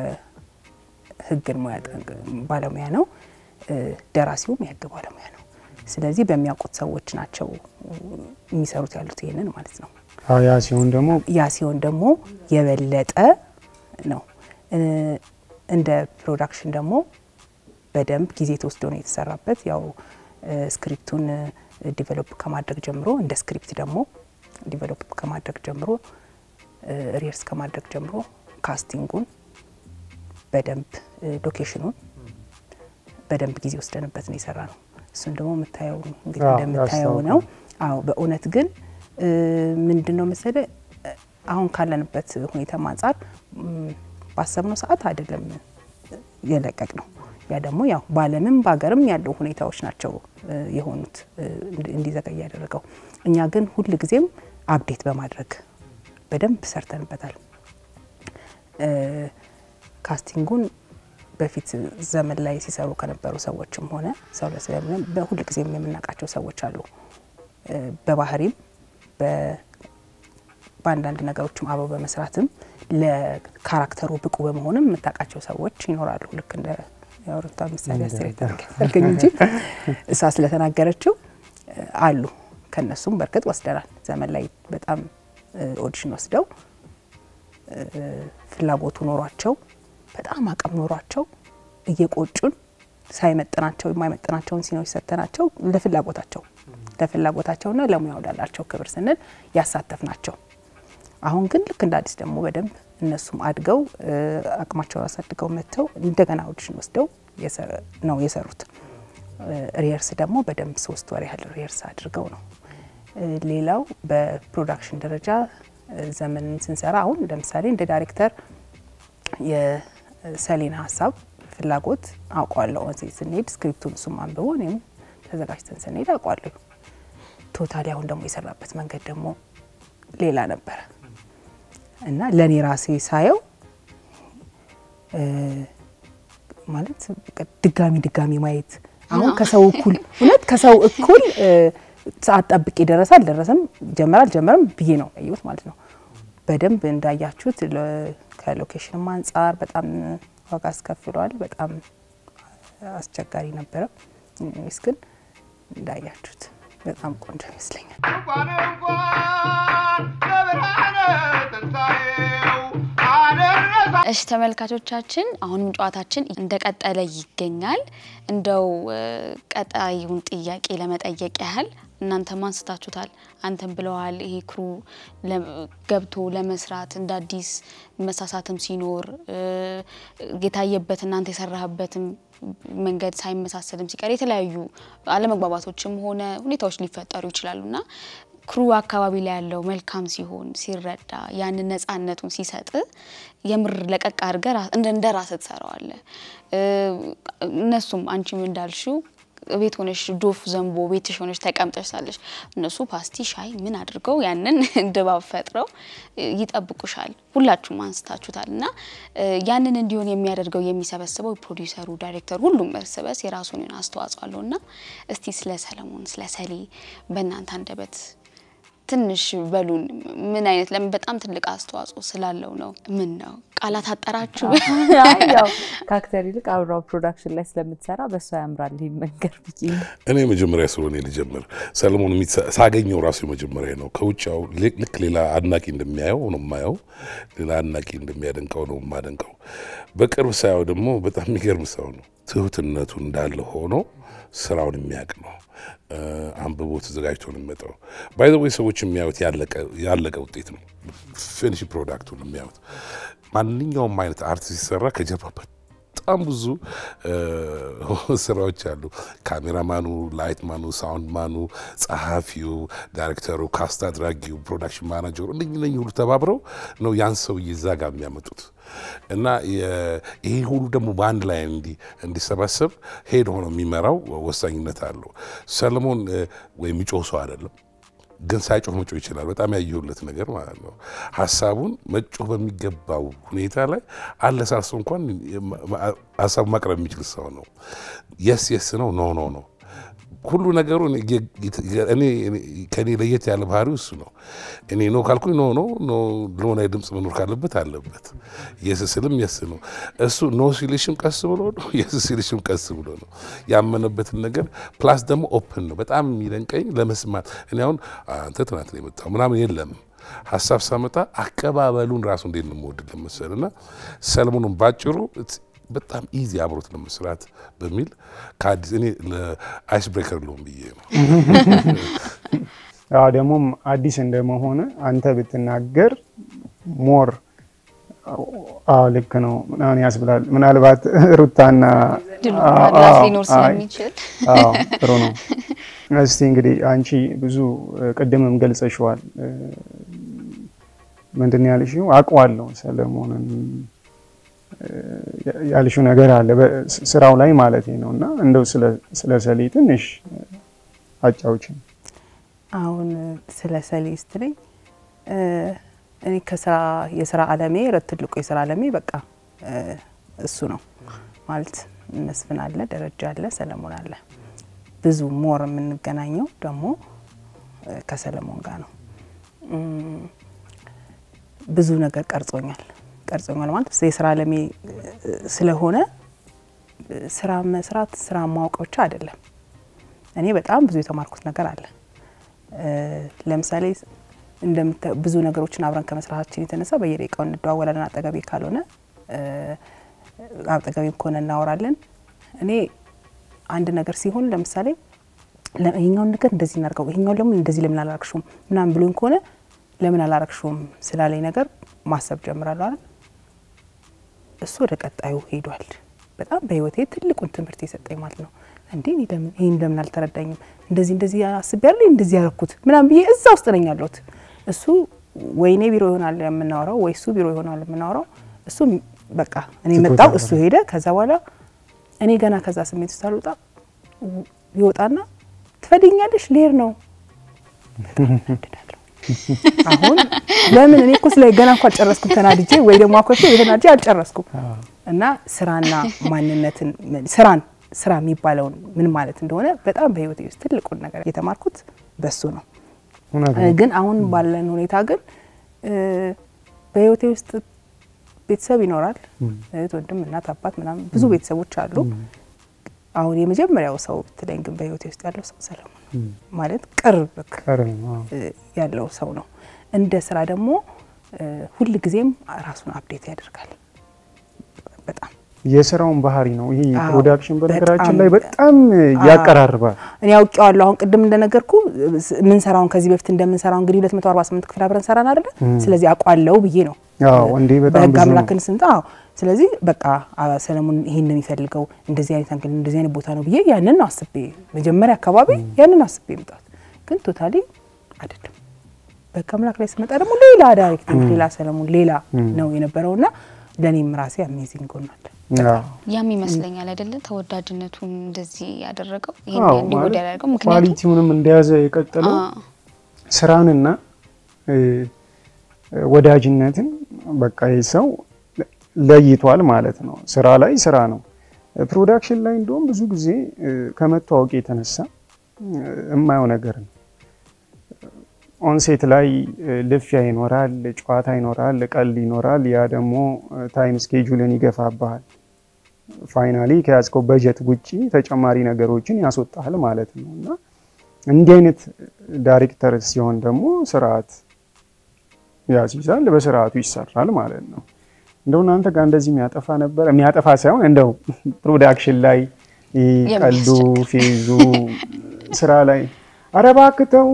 Speaker 6: የህግን ሙያ ጠንቅ- ባለሙያ ነው። እ፣ ደራሲውም የህግ ባለሙያ ነው። ስለዚህ በሚያውቁት ሰዎች ናቸው የሚሰሩት ያሉት ይሄንን ማለት ነው።
Speaker 3: አዎ ያ ሲሆን ደግሞ
Speaker 6: ያ ሲሆን ደግሞ የበለጠ ነው። እ፣ እንደ ፕሮዳክሽን ደግሞ በደንብ ጊዜ ተወስዶ ነው የተሰራበት። ያው እ፣ ስክሪፕቱን ዲቨሎፕ ከማድረግ ጀምሮ እንደ ስክሪፕት ደግሞ ዲቨሎፕ ከማድረግ ጀምሮ ሪርስ ከማድረግ ጀምሮ ካስቲንጉን በደንብ እ፣ ሎኬሽኑን በደንብ ጊዜ ወስደንበት ነው የሰራ ነው። እሱን ደግሞ የምታየው እንግዲህ
Speaker 3: አዎ፣
Speaker 6: እንደምታየው
Speaker 3: ያስታውቃል።
Speaker 6: ነው። አዎ በእውነት ግን እ፣ ምንድን ነው መሰለ እ፣ አሁን ካለንበት ሁኔታ አንጻር ም፣ ባሰብነው ሰዓት አይደለም የለቀቅ ነው። ያ ደግሞ ያው በዓለምም በሀገርም ያለው ሁኔታዎች ናቸው እ፣ የሆኑት እ፣ እንዲ- እንዲዘገይ ያደረገው። እኛ ግን ሁል ጊዜም አፕዴት በማድረግ በደንብ ሰርተንበታል። እ፣ ካስቲንጉን በፊት ዘመን ላይ ሲሰሩ ከነበሩ ሰዎችም ሆነ ሰው ለስለምን በሁል ጊዜም የምናውቃቸው ሰዎች አሉ። እ፣ በባህሪም በ- በአንዳንድ ነገሮችም አብረው በመስራትም ለካራክተሩ ብቁ በመሆንም የምታውቃቸው ሰዎች ይኖራሉ። ልክ እንደ የአውሮፓ ምሳሌ አስተያየት ያደርገኝ እንጂ እሷ ስለተናገረችው እ፣ አሉ። ከነሱም በእርግጥ ወስደናል። ዘመን ላይ በጣም እ፣ ኦዲሽን ወስደው እ፣ ፍላጎቱ ኖሯቸው በጣም አቅም ኖሯቸው እየቆጩን ሳይመጥናቸው የማይመጥናቸውን ሲኖች ሰጥተናቸው ለፍላጎታቸው ለፍላጎታቸውና ለሙያው ላላቸው ክብር ስንል ያሳተፍ ናቸው። አሁን ግን ልክ እንደ አዲስ ደግሞ በደንብ እነሱም አድገው እ፣ አቅማቸውን አሳድገው መጥተው እንደገና ኦዲሽን ወስደው የሰ- ነው የሰሩት። ሪየርስ ደግሞ በደንብ ሶስት ወር ያህል ሪየርስ አድርገው ነው። እ፣ ሌላው በፕሮዳክሽን ደረጃ እ፣ ዘመንን ስንሰራ አሁን ለምሳሌ እንደ ዳይሬክተር የሰሌና ሀሳብ ፍላጎት አውቋለሁ። እዚህ ስንሄድ ስክሪፕቱን እሱም አንብቦ እኔም ተዘጋጅተን ስንሄድ አውቋለሁ። ቶታሊ አሁን ደግሞ የሰራበት መንገድ ደግሞ ሌላ ነበረ እና ለእኔ ራሴ ሳየው እ፣ ማለት በቃ ድጋሚ ድጋሚ ማየት አሁን ከሰው እኩል እውነት ከሰው እኩል እ፣ ሰዓት ጠብቄ ደረሰ አልደረሰም ጀመረ አልጀመረም ብዬ ነው ያየሁት ማለት ነው። በደንብ እንዳያችሁት ለ- ከሎኬሽንም አንጻር በጣም ዋጋ አስከፍሏል። በጣም አስቸጋሪ ነበረ። ስ ግን እንዳያችሁት በጣም ቆንጆ ይመስለኛል።
Speaker 1: እንኳን እንኳን ለብርሃነ ትንሣኤው አደረሳ
Speaker 2: እሺ ተመልካቾቻችን አሁንም ጨዋታችን እንደቀጠለ ይገኛል። እንደው እ፣ ቀጣዩን ጥያቄ ለመጠየቅ ያህል እናንተም አንስታችሁታል፣ አንተም ብለዋል። ይሄ ክሩ ለ- ገብቶ ለመስራት እንደ አዲስ መሳሳትም ሲኖር እ፣ የታየበት እናንተ የሰራህበትም መንገድ ሳይመሳሰልም ሲቀር የተለያዩ አለመግባባቶችም ሆነ ሁኔታዎች ሊፈጠሩ ይችላሉና ክሩ አካባቢ ላይ ያለው መልካም ሲሆን ሲረዳ ያንን ነጻነቱን ሲሰጥ የምር ለቀቅ አድርገህ ራ- እንደ እንደ ራስህ ትሰራዋለህ። እ፣ እነሱም አንቺም እንዳልሽው ቤት ሆነሽ ዶፍ ዘንቦ ቤትሽ ሆነሽ ተቀምጠሽ ሳለሽ እነሱ ፓስቲ ሻይ ምን አድርገው ያንን ድባብ ፈጥረው እ፣ ይጠብቁሻል። ሁላችሁም አንስታችሁታል እና እ፣ ያንን እንዲሆን የሚያደርገው የሚሰበስበው ፕሮዲውሰሩ፣ ዳይሬክተሩ ሁሉም እርስ በርስ የራሱን የሆነ አስተዋጽኦ አለው እና እስቲ ስለ ሰለሞን ስለ ሰሌ በእናንተ አንደበት ትንሽ በሉን። ምን አይነት ለምን በጣም ትልቅ አስተዋጽኦ ስላለው ነው? ምን ነው ቃላት አጠራችሁ?
Speaker 4: አይ ያው ከአክተር ይልቅ አብራው ፕሮዳክሽን ላይ ስለምትሰራ በእሷ ያምራል ይህ መንገር ብዬ ነው።
Speaker 5: እኔ መጀመሪያ ስለሆነ ልጀምር። ሰለሞን የሚትሰ- ሳገኘው ራሱ የመጀመሪያ ነው። ከውጫው ል- ልክ ሌላ አድናቂ እንደሚያየው ነው የማየው፣ ሌላ አድናቂ እንደሚያደንቀው ነው የማደንቀው። በቅርብ ሳየው ደግሞ በጣም የሚገርም ሰው ነው። ትሁትነቱ እንዳለ ሆኖ ስራውን የሚያውቅ ነው። እ፣ አንብቦ ተዘጋጅቶ ነው የሚመጣው። ባይ ዘ ወይ ሰዎች የሚያዩት ያለቀ- ያለቀ ውጤት ነው። ፊኒሽ ፕሮዳክቱን የሚያዩት ማንኛውም አይነት አርት ሲሰራ ከጀርባ በጣም ብዙ እ፣ ስራዎች አሉ። ካሜራማኑ፣ ላይት ማኑ፣ ሳውንድ ማኑ፣ ጸሐፊው፣ ዳይሬክተሩ፣ ካስት አድራጊው፣ ፕሮዳክሽን ማናጀሩ እነኝ እነኝ ሁሉ ተባብረው ነው ያን ሰውዬ እዛ ጋር የሚያመጡት እና የ- ይሄ ሁሉ ደግሞ በአንድ ላይ እንዲ- እንዲሰባሰብ ሄድ ሆኖ የሚመራው ወሳኝነት አለው። ሰለሞን እ፣ ወይ የሚጮህ ሰው አይደለም ግን ሳይጮህ መጮህ ይችላል። በጣም ያየሁለት ነገር ማለት ነው። ሀሳቡን መጮህ በሚገባው ሁኔታ ላይ አለሳርሶ እንኳን ሀሳቡ ማቅረብ የሚችል ሰው ነው። የስ የስ ነው፣ ኖ ኖ ነው። ሁሉ ነገሩ እኔ ከኔ ለየት ያለ ባህሪው እሱ ነው። እኔ ኖ ካልኩኝ ኖ ኖ ኖ ለሆነ ድምፅ መኖር ካለበት አለበት። የስ ስልም የስ ነው። እሱ ኖ ሲልሽም ቀስ ብሎ ነው፣ የስ ሲልሽም ቀስ ብሎ ነው። ያመነበትን ነገር ፕላስ ደግሞ ኦፕን ነው። በጣም የሚደንቀኝ ለመስማት እኔ አሁን አንተ ትናንት ነው የመጣው ምናምን የለም ሀሳብ ሳመጣ አቀባበሉን ራሱ እንዴት ነው የምወድ ለመሰል እና ሰለሞኑን ባጭሩ በጣም ኢዚ አብሮት ለመስራት በሚል ከአዲስ እኔ ለአይስ ብሬከር ልሆን ብዬ ነው።
Speaker 3: አዎ ደግሞም አዲስ እንደመሆነ አንተ ብትናገር ሞር አዎ ልክ ነው ምናምን ያስብላል። ምናልባት ሩታና
Speaker 2: ድሉ
Speaker 3: አዎ፣
Speaker 2: ማላፍ
Speaker 3: አዎ፣
Speaker 2: ሊኖር
Speaker 3: አይ፣
Speaker 2: ስለሚችል
Speaker 3: አዎ ጥሩ ነው። እስቲ እንግዲህ አንቺ ብዙ ቅድምም ገልጸሽዋል። ምንድን ነው ያልሽው? አውቀዋለሁ ሰለሞንን ያልሽው ነገር አለ ስራው ላይ ማለት ነው። እና እንደው ስለ ሰሌ ትንሽ አጫውችን።
Speaker 6: አሁን ስለ ሰሌ ስትለኝ እኔ ከስራ የስራ አለሜ ትልቁ የስራ አለሜ በቃ እሱ ነው ማለት መስፍን አለ፣ ደረጃ አለ፣ ሰለሞን አለ። ብዙ ሞር የምንገናኘው ደግሞ ከሰለሞን ጋር ነው። ብዙ ነገር ቀርጾኛል ቀርጾኛል ማለት የስራ አለሜ ስለሆነ ስራ መስራት ስራ ማወቅ ብቻ አይደለም። እኔ በጣም ብዙ የተማርኩት ነገር አለ። ለምሳሌ ብዙ ነገሮችን አብረን ከመስራታችን የተነሳ በየደቂቃው እንደዋወላለን። አጠገቤ ካልሆነ አጠገቤም ከሆነ እናወራለን። እኔ አንድ ነገር ሲሆን ለምሳሌ ይሄኛውን ነገር እንደዚህ እናድርገው፣ ይሄኛውን ለምን እንደዚህ ለምን አላረግሽውም ምናምን ብሎኝ ከሆነ ለምን አላረግሽውም ስላለኝ ነገር ማሰብ ጀምራለሁ አይደል። እሱ ወደ ቀጣዩ ሄዷል። በጣም በህይወቴ ትልቁን ትምህርት የሰጠኝ ማለት ነው። እንዴ ለምን ይህን ለምን አልተረዳኝም? እንደዚህ እንደዚህ አስቤያለሁ እንደዚህ ያረኩት ምናምን ብዬ እዛ ውስጥ ነኝ ያለሁት። እሱ ወይኔ ቢሮ ይሆናል የምናወራው ወይ እሱ ቢሮ ይሆናል የምናወራው። እሱ በቃ እኔ መጣው እሱ ሄደ። ከዛ በኋላ እኔ ገና ከዛ ስሜት ውስጥ አልወጣ ይወጣና ትፈልጊኛለሽ ልሄድ ነው አሁን ለምን እኔ እኮ ስለ ገና እንኳ አልጨረስኩም ተናድጄ ወይ ደግሞ አኮርፌ የተናድጄ አልጨረስኩም። እና ስራና ማንነትን ስራን ስራ የሚባለውን ምን ማለት እንደሆነ በጣም በህይወቴ ውስጥ ትልቁን ነገር የተማርኩት በሱ ነው። ግን አሁን ባለን ሁኔታ ግን በህይወቴ ውስጥ ቤተሰብ ይኖራል፣ እህት፣ ወንድም፣ እናት፣ አባት ምናምን ብዙ ቤተሰቦች አሉ። አሁን የመጀመሪያው ሰው ብትለኝ ግን በህይወቴ ውስጥ ያለው ሰው ሰለሞን ማለት ቅርብ ያለው ሰው ነው። እንደ ስራ ደግሞ ሁል ጊዜም ራሱን አፕዴት ያደርጋል። በጣም
Speaker 3: የስራውን ባህሪ ነው ይሄ
Speaker 6: አዎ፣
Speaker 3: ፕሮዳክሽን በነገራችን
Speaker 6: በጣም
Speaker 3: ላይ በጣም ያቀራርባል።
Speaker 6: እኔ አውቄዋለሁ። አሁን ቅድም እንደነገርኩ የምንሰራውን ከዚህ በፊት እንደምንሰራው እንግዲህ 248 ክፍል አብረን ሰራን አይደለ? ስለዚህ አውቋለሁ ብዬ ነው
Speaker 3: አዎ እንዴ በጣም
Speaker 6: በህግ
Speaker 3: ብዙ ነው።
Speaker 6: አምላክን ስንጣ አዎ። ስለዚህ በቃ አ- ሰለሞን ይሄን ነው የሚፈልገው እንደዚህ አይነት አንግል እንደዚህ አይነት ቦታ ነው ብዬ ያንን ነው አስቤ መጀመሪያ አካባቢ ያንን አስቤ መጣት፣ ግን ቶታሊ አይደለም። በህግ አምላክ ላይ ስመጣ ደግሞ ሌላ ዳይሬክቲንግ ሌላ ሰለሞን ሌላ ነው የነበረውና ለእኔም ራሴ አሜዚንግ ሆናል።
Speaker 3: አዎ።
Speaker 2: ያም ይመስለኛል አይደለ ተወዳጅነቱን እንደዚህ ያደረገው ይሄን
Speaker 3: አዎ
Speaker 2: እንዲወድ
Speaker 3: ማለት
Speaker 2: ያደረገው ምክንያቱም
Speaker 3: ኳሊቲውንም እንደያዘ የቀጠለው
Speaker 2: አ፣
Speaker 3: ስራንና እ፣ ወዳጅነትን በቃ ይህ ሰው ለይቷል ማለት ነው። ስራ ላይ ስራ ነው። ፕሮዳክሽን ላይ እንደውም ብዙ ጊዜ እ፣ ከመተዋወቅ የተነሳ እ፣ የማየው ነገር ነው። ኦንሴት ላይ እ፣ ልፊያ ይኖራል፣ ጨዋታ ይኖራል፣ ቀልድ ይኖራል። ያ ደግሞ ታይም ስኬጁልን ይገፋብሃል። ፋይናሊ ከያዝከው በጀት ውጪ ተጨማሪ ነገሮችን ያስወጣል ማለት ነው እና እንዲህ አይነት ዳይሬክተር ሲሆን ደግሞ ስርዓት ያስይዛል፣ በስርዓቱ ይሰራል ማለት ነው። እንደው እናንተ ጋር እንደዚህ የሚያጠፋ ነበር? የሚያጠፋ ሳይሆን እንደው ፕሮዳክሽን ላይ ይህ ቀልዱ ፌዙ ስራ ላይ ኧረ እባክህ ተው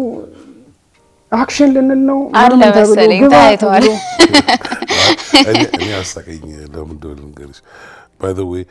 Speaker 3: አክሽን ልንል ነው
Speaker 2: አለ
Speaker 3: ምናምን ተብሎ
Speaker 2: መሰለኝ
Speaker 3: ግባ
Speaker 2: ታይተዋል።
Speaker 3: ተብሎ
Speaker 5: እኔ እኔ አሳቀኝ ለምን እንደሆነ ልንገርሽ። ባይ ዘ ዌይ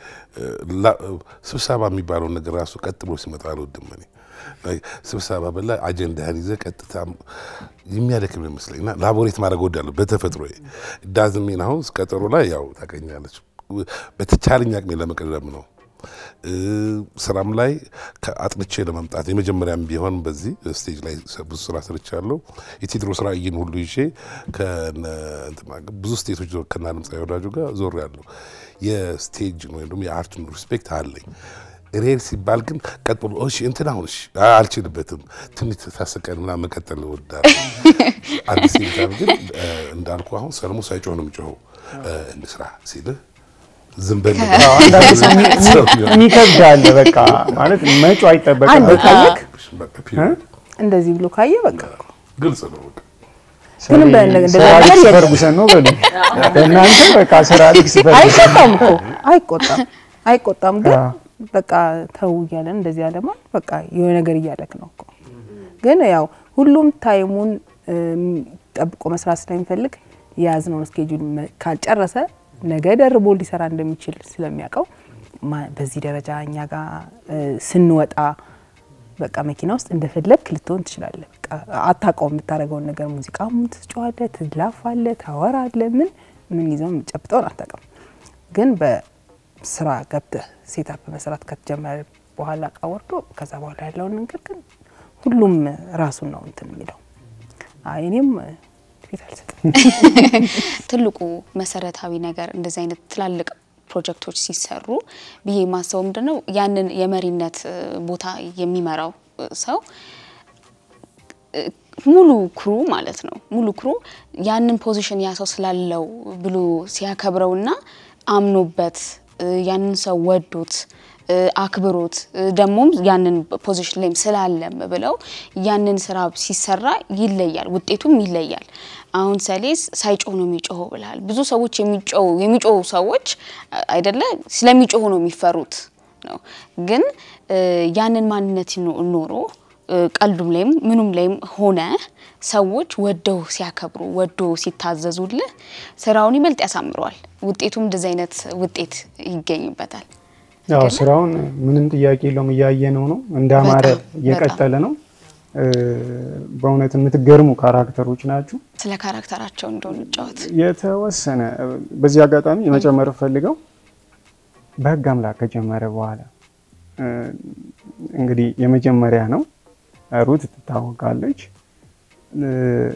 Speaker 5: ስብሰባ የሚባለውን ነገር ራሱ ቀጥ ብሎ ሲመጣ አልወድም እኔ። Like ስብሰባ በላ አጀንዳህን ይዘህ ቀጥታ የሚያደክም ይመስለኝ እና ላቦሬት ማድረግ እወዳለሁ በተፈጥሮ ዳዝሜን አሁን ቀጠሮ ላይ ያው ታገኛለች በተቻለኝ አቅሜ ለመቅረብ ነው እ፣ ስራም ላይ አጥንቼ ለመምጣት የመጀመሪያም ቢሆን በዚህ ስቴጅ ላይ ብዙ ስራ ሰርቻለሁ። የቴዎድሮስ ራዕይን ሁሉ ይዤ ከነ እንትና ጋር ብዙ ስቴቶች ዞ- ከነ ድምፃዊ ወዳጁ ጋር ዞር ያለሁ የስቴጅ ወይም ደግሞ የአርቱን ሪስፔክት አለኝ። ሬር ሲባል ግን ቀጥ ብሎ እሺ እንትን አሁን እሺ አ- አልችልበትም ትንሽ ታስቀን ምናምን መቀጠል እወዳለሁ። አንድ ሲልታም ግን እ፣ እንዳልኩ አሁን ሰለሞን ሳይጮህ ነው የሚጮኸው እ፣ እንስራ ሲልህ ዝም በል
Speaker 3: አንዳንድ ሰው የሚ- የሚከብድ አለ። በቃ ማለት መጮ አይጠበቅም።
Speaker 6: አንድ ካየክ
Speaker 5: በቃ ፒሪዮድ።
Speaker 6: እንደዚህ ብሎ ካየ በቃ
Speaker 5: ግልጽ ነው በቃ
Speaker 6: ምንም በ- እንደዛ
Speaker 3: ስራ
Speaker 6: ነገር
Speaker 3: ሊክስ
Speaker 6: የለም።
Speaker 3: ፈርጉሰን ነው በሉ እናንተ በቃ ስራ ሊክስ ፈርጉሰን
Speaker 6: አይቆጣም እኮ አይቆጣም አይቆጣም ግን
Speaker 3: አዎ።
Speaker 6: በቃ ተው እያለን እንደዚህ ያለማ በቃ የሆነ ነገር እያለክ ነው እኮ ግን ያው ሁሉም ታይሙን እም፣ ጠብቆ መስራት ስለሚፈልግ የያዝነውን ስኬጁል መ- ካልጨረሰ ነገ ደርቦ ሊሰራ እንደሚችል ስለሚያውቀው ማ- በዚህ ደረጃ እኛ ጋር እ፣ ስንወጣ በቃ መኪና ውስጥ እንደፈለግክ ልትሆን ትችላለህ። በቃ አታውቀውም የምታደርገውን ነገር ሙዚቃም ትጫዋለህ፣ ትላፋለህ፣ ታወራለህ። ምን ምን ይዘው የምጨብጠውን አታውቅም። ግን በስራ ገብተህ ሴታፕ መስራት ከተጀመረ በኋላ እቃ ወርዶ ከዛ በኋላ ያለውን ነገር ግን ሁሉም ራሱን ነው እንትን የሚለው። አይ እኔም ፊት አልሰጥም።
Speaker 2: ትልቁ መሰረታዊ ነገር እንደዚህ አይነት ትላልቅ ፕሮጀክቶች ሲሰሩ ብዬ ማሰበው ምንድን ነው ያንን የመሪነት እ፣ ቦታ የሚመራው እ፣ ሰው እ፣ ሙሉ ክሩ ማለት ነው ሙሉ ክሩ ያንን ፖዚሽን ያ ሰው ስላለው ብሎ ሲያከብረውና አምኖበት እ፣ ያንን ሰው ወዶት እ፣ አክብሮት እ፣ ደግሞም ያንን ፖዚሽን ላይም ስላለም ብለው ያንን ስራ ሲሰራ ይለያል፣ ውጤቱም ይለያል። አሁን ሰሌስ ሳይጮህ ነው የሚጮኸው ብልሃል። ብዙ ሰዎች የሚጮሁ የሚጮሁ ሰዎች አ- አይደለ ስለሚጮሁ ነው የሚፈሩት ነው። ግን እ፣ ያንን ማንነት ኖ- ኖሮ እ፣ ቀልዱም ላይም ምኑም ላይም ሆነ ሰዎች ወደው ሲያከብሩ ወዶ ሲታዘዙልህ ስራውን ይበልጥ ያሳምረዋል። ውጤቱም እንደዚህ አይነት ውጤት ይገኝበታል።
Speaker 3: ያው ስራውን ምንም ጥያቄ የለውም እያየነው ነው እንዳማረ
Speaker 2: በጣም፣
Speaker 3: እየቀጠለ ነው። እ፣ በእውነት የምትገርሙ ካራክተሮች ናችሁ።
Speaker 2: ስለ ካራክተራቸው እንደሆነ ጫወት
Speaker 3: የተወሰነ በዚህ አጋጣሚ የመጨመር ፈልገው በህግ አምላክ ከጀመረ በኋላ እ፣ እንግዲህ የመጀመሪያ ነው። ሩት ትታወቃለች። እ፣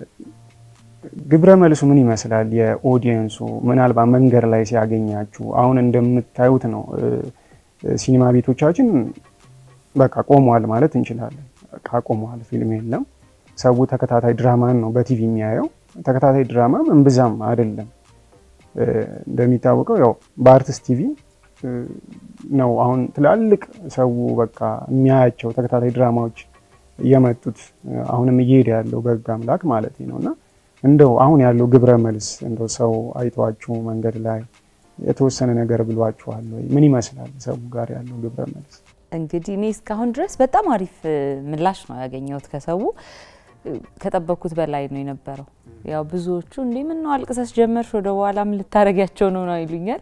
Speaker 3: ግብረ መልሱ ምን ይመስላል? የኦዲየንሱ ምናልባት መንገድ ላይ ሲያገኛችሁ አሁን እንደምታዩት ነው። እ፣ ሲኒማ ቤቶቻችን በቃ ቆመዋል ማለት እንችላለን። በቃ ቆመዋል፣ ፊልም የለም። ሰው ተከታታይ ድራማን ነው በቲቪ የሚያየው። ተከታታይ ድራማም እምብዛም አይደለም። እ፣ እንደሚታወቀው ያው በአርትስ ቲቪ እ፣ ነው አሁን ትላልቅ ሰው በቃ የሚያያቸው ተከታታይ ድራማዎች እየመጡት እ፣ አሁንም እየሄደ ያለው በህግ አምላክ ማለት ነው እና እንደው አሁን ያለው ግብረ መልስ እንደው ሰው አይቷችሁ መንገድ ላይ የተወሰነ ነገር ብሏችኋል ወይ? ምን ይመስላል ሰው ጋር ያለው ግብረ መልስ?
Speaker 4: እንግዲህ እኔ እስካሁን ድረስ በጣም አሪፍ እ, ምላሽ ነው ያገኘሁት ከሰው እ, ከጠበቅኩት በላይ ነው የነበረው። ያው ብዙዎቹ እንዴ ምን ነው አልቅሰስ ጀመርሽ ወደ በኋላ ምን ልታረጊያቸው ነው ነው ይሉኛል።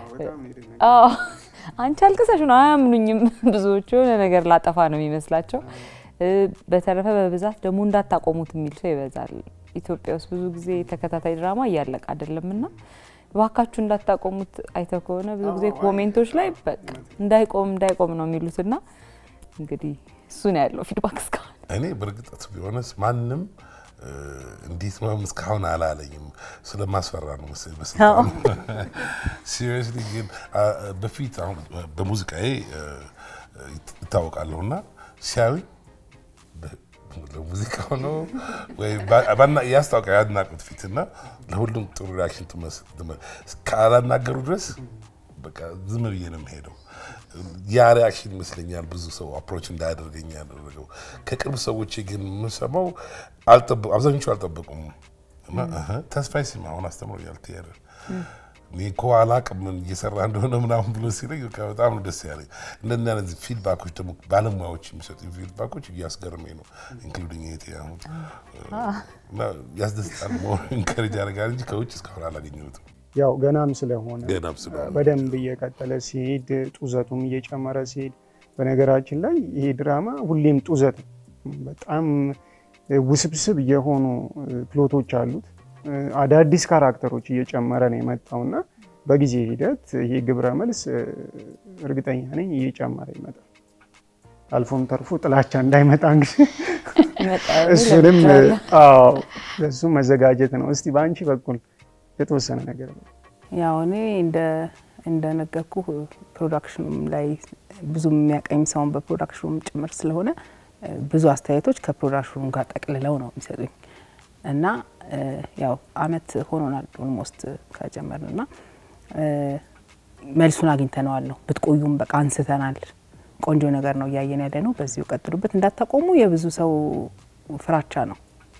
Speaker 4: አዎ አንቺ አልቅሰሽ ነው አያምኑኝም። ብዙዎቹ የሆነ ነገር ላጠፋ ነው የሚመስላቸው። እ፣ በተረፈ በብዛት ደግሞ እንዳታቆሙት የሚል ሰው ይበዛል። ኢትዮጵያ ውስጥ ብዙ ጊዜ ተከታታይ ድራማ እያለቀ አይደለም እና እባካችሁ እንዳታቆሙት አይተው ከሆነ ብዙ ጊዜ ኮሜንቶች ላይ በቃ እንዳይቆም እንዳይቆም ነው የሚሉትና እንግዲህ እሱ ነው ያለው ፊድባክ እስካሁን።
Speaker 5: እኔ በእርግጠት ቢሆንስ ማንም እ፣ እንዴት ነው እስካሁን አላለኝም። ስለማስፈራ ነው መሰለኝ በስልጣኑ ሲሪየስሊ። ግን አ፣ በፊት አሁን በሙዚቃዬ እ፣ ይታወቃለሁ እና ሲያዩኝ በ- ለሙዚቃው ነው ወይ ባ- ባና- ያስታውቃል ያድናቁት ፊት እና ለሁሉም ጥሩ ሪያክሽን ትመስ- ትመ- ካላናገሩ ድረስ በቃ ዝም ብዬ ነው የምሄደው። ያ ሪያክሽን ይመስለኛል ብዙ ሰው አፕሮች እንዳያደርገኝ ያደረገው። ከቅርብ ሰዎች ግን የምሰማው አልጠበ- አብዛኞቹ አልጠበቁም እና እህ፣ ተስፋዬ ሲማ አሁን አስተምሮኛል ቲያትር እኔ እኮ አላቅም ምን እየሰራ እንደሆነ ምናምን ብሎ ሲለኝ በቃ በጣም ነው ደስ ያለኝ። እንደዚህ አይነት ፊድባኮች ደግሞ ባለሙያዎች የሚሰጡ ፊድባኮች እያስገርመኝ ነው ኢንክሉዲንግ ይሄ አሁን እና ያስደስታል። ኢንከሬጅ ያደርጋል እንጂ ከውጭ እስካሁን አላገኘሁትም።
Speaker 3: ያው ገናም ስለሆነ
Speaker 5: ገናም ስለሆነ
Speaker 3: በደንብ እየቀጠለ ሲሄድ ጡዘቱም እየጨመረ ሲሄድ፣ በነገራችን ላይ ይሄ ድራማ ሁሌም ጡዘት ነው። በጣም ውስብስብ የሆኑ ፕሎቶች አሉት። አዳዲስ ካራክተሮች እየጨመረ ነው የመጣውና በጊዜ ሂደት ይሄ ግብረ መልስ እርግጠኛ ነኝ እየጨመረ ይመጣል። አልፎም ተርፎ ጥላቻ እንዳይመጣ እንግዲህ
Speaker 4: ይመጣል
Speaker 3: እሱንም
Speaker 4: እላቸዋለሁ።
Speaker 3: አዎ ለሱ መዘጋጀት ነው። እስቲ በአንቺ በኩል የተወሰነ ነገር ነው።
Speaker 6: ያው እኔ እንደ እንደነገርኩ ፕሮዳክሽኑም ላይ ብዙ የሚያቀኝ ሰውን በፕሮዳክሽኑም ጭምር ስለሆነ እ፣ ብዙ አስተያየቶች ከፕሮዳክሽኑ ጋር ጠቅልለው ነው የሚሰጡኝ እና እ፣ ያው አመት ሆኖናል ኦልሞስት ከጀመርን እና እ፣ መልሱን አግኝተነዋል ነው ብትቆዩም በቃ አንስተናል። ቆንጆ ነገር ነው እያየን ያለ ነው። በዚሁ ቀጥሉበት፣ እንዳታቆሙ የብዙ ሰው ፍራቻ ነው።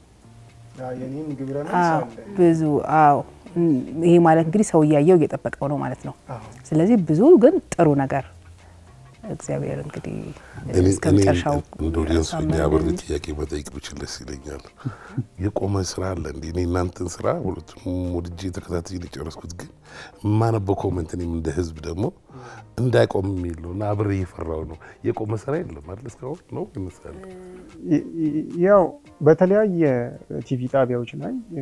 Speaker 3: የኔም ግብረ
Speaker 6: አዎ ብዙ አዎ እም፣ ይሄ ማለት እንግዲህ ሰው እያየው እየጠበቀው ነው ማለት ነው። ስለዚህ ብዙ ግን ጥሩ ነገር እግዚአብሔር እንግዲህ እስከ መጨረሻው
Speaker 5: እንደ ኦዲየንሱ
Speaker 6: ያሳምረን
Speaker 5: አብሬ
Speaker 6: እንጂ።
Speaker 5: ጥያቄ መጠየቅ ብችል ደስ ይለኛል። የቆመ ስራ አለ እንዲ እኔ እናንተን ስራ ሁለቱም ወድጄ ተከታትዬ ነው የጨረስኩት። ግን የማነበው ኮመንት እኔም እንደ ህዝብ ደግሞ እንዳይቆም የሚል ነው እና አብሬ እየፈራው ነው። የቆመ ስራ የለም አይደል? እስካሁን ነው ይመስላል።
Speaker 3: ይ- ይ- ያው በተለያየ ቲቪ ጣቢያዎች ላይ እ፣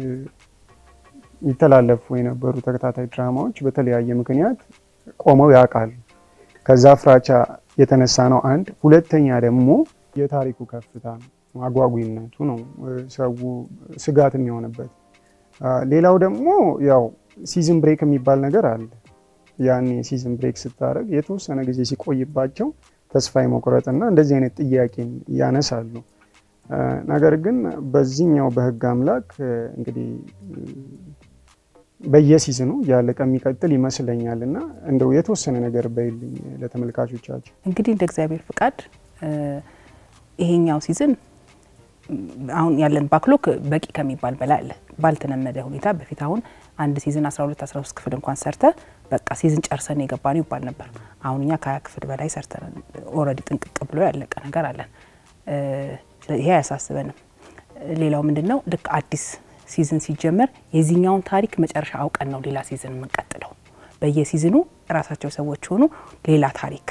Speaker 3: የሚተላለፉ የነበሩ ተከታታይ ድራማዎች በተለያየ ምክንያት ቆመው ያውቃሉ። ከዛ ፍራቻ የተነሳ ነው አንድ። ሁለተኛ ደግሞ የታሪኩ ከፍታ ነው፣ አጓጊነቱ ነው እ፣ ሰው ስጋት የሚሆንበት። አ፣ ሌላው ደግሞ ያው ሲዝን ብሬክ የሚባል ነገር አለ። ያኔ ሲዝን ብሬክ ስታደርግ የተወሰነ ጊዜ ሲቆይባቸው ተስፋ የመቁረጥና እንደዚህ አይነት ጥያቄን ያነሳሉ። እ፣ ነገር ግን በዚህኛው በህግ አምላክ እ፣ እንግዲህ እ፣ በየሲዝኑ ያለቀ የሚቀጥል ይመስለኛል እና እንደው የተወሰነ ነገር በይልኝ ለተመልካቾቻችን።
Speaker 6: እንግዲህ እንደ እግዚአብሔር ፍቃድ እ፣ ይሄኛው ሲዝን ም፣ አሁን ያለን ባክሎክ በቂ ከሚባል በላይ አለ። ባልተለመደ ሁኔታ በፊት አሁን አንድ ሲዝን 12 13 ክፍል እንኳን ሰርተ በቃ ሲዝን ጨርሰን የገባ ነው ይባል ነበር። አሁን እኛ ከሀያ ክፍል በላይ ሰርተን ኦልሬዲ ጥንቅቅ ብሎ ያለቀ ነገር አለን። እ፣ ስለዚህ ይሄ አያሳስበንም። ሌላው ምንድን ነው ልክ አዲስ ሲዝን ሲጀመር የዚህኛውን ታሪክ መጨረሻ አውቀን ነው ሌላ ሲዝን የምንቀጥለው። በየሲዝኑ ራሳቸው ሰዎች ሆኑ ሌላ ታሪክ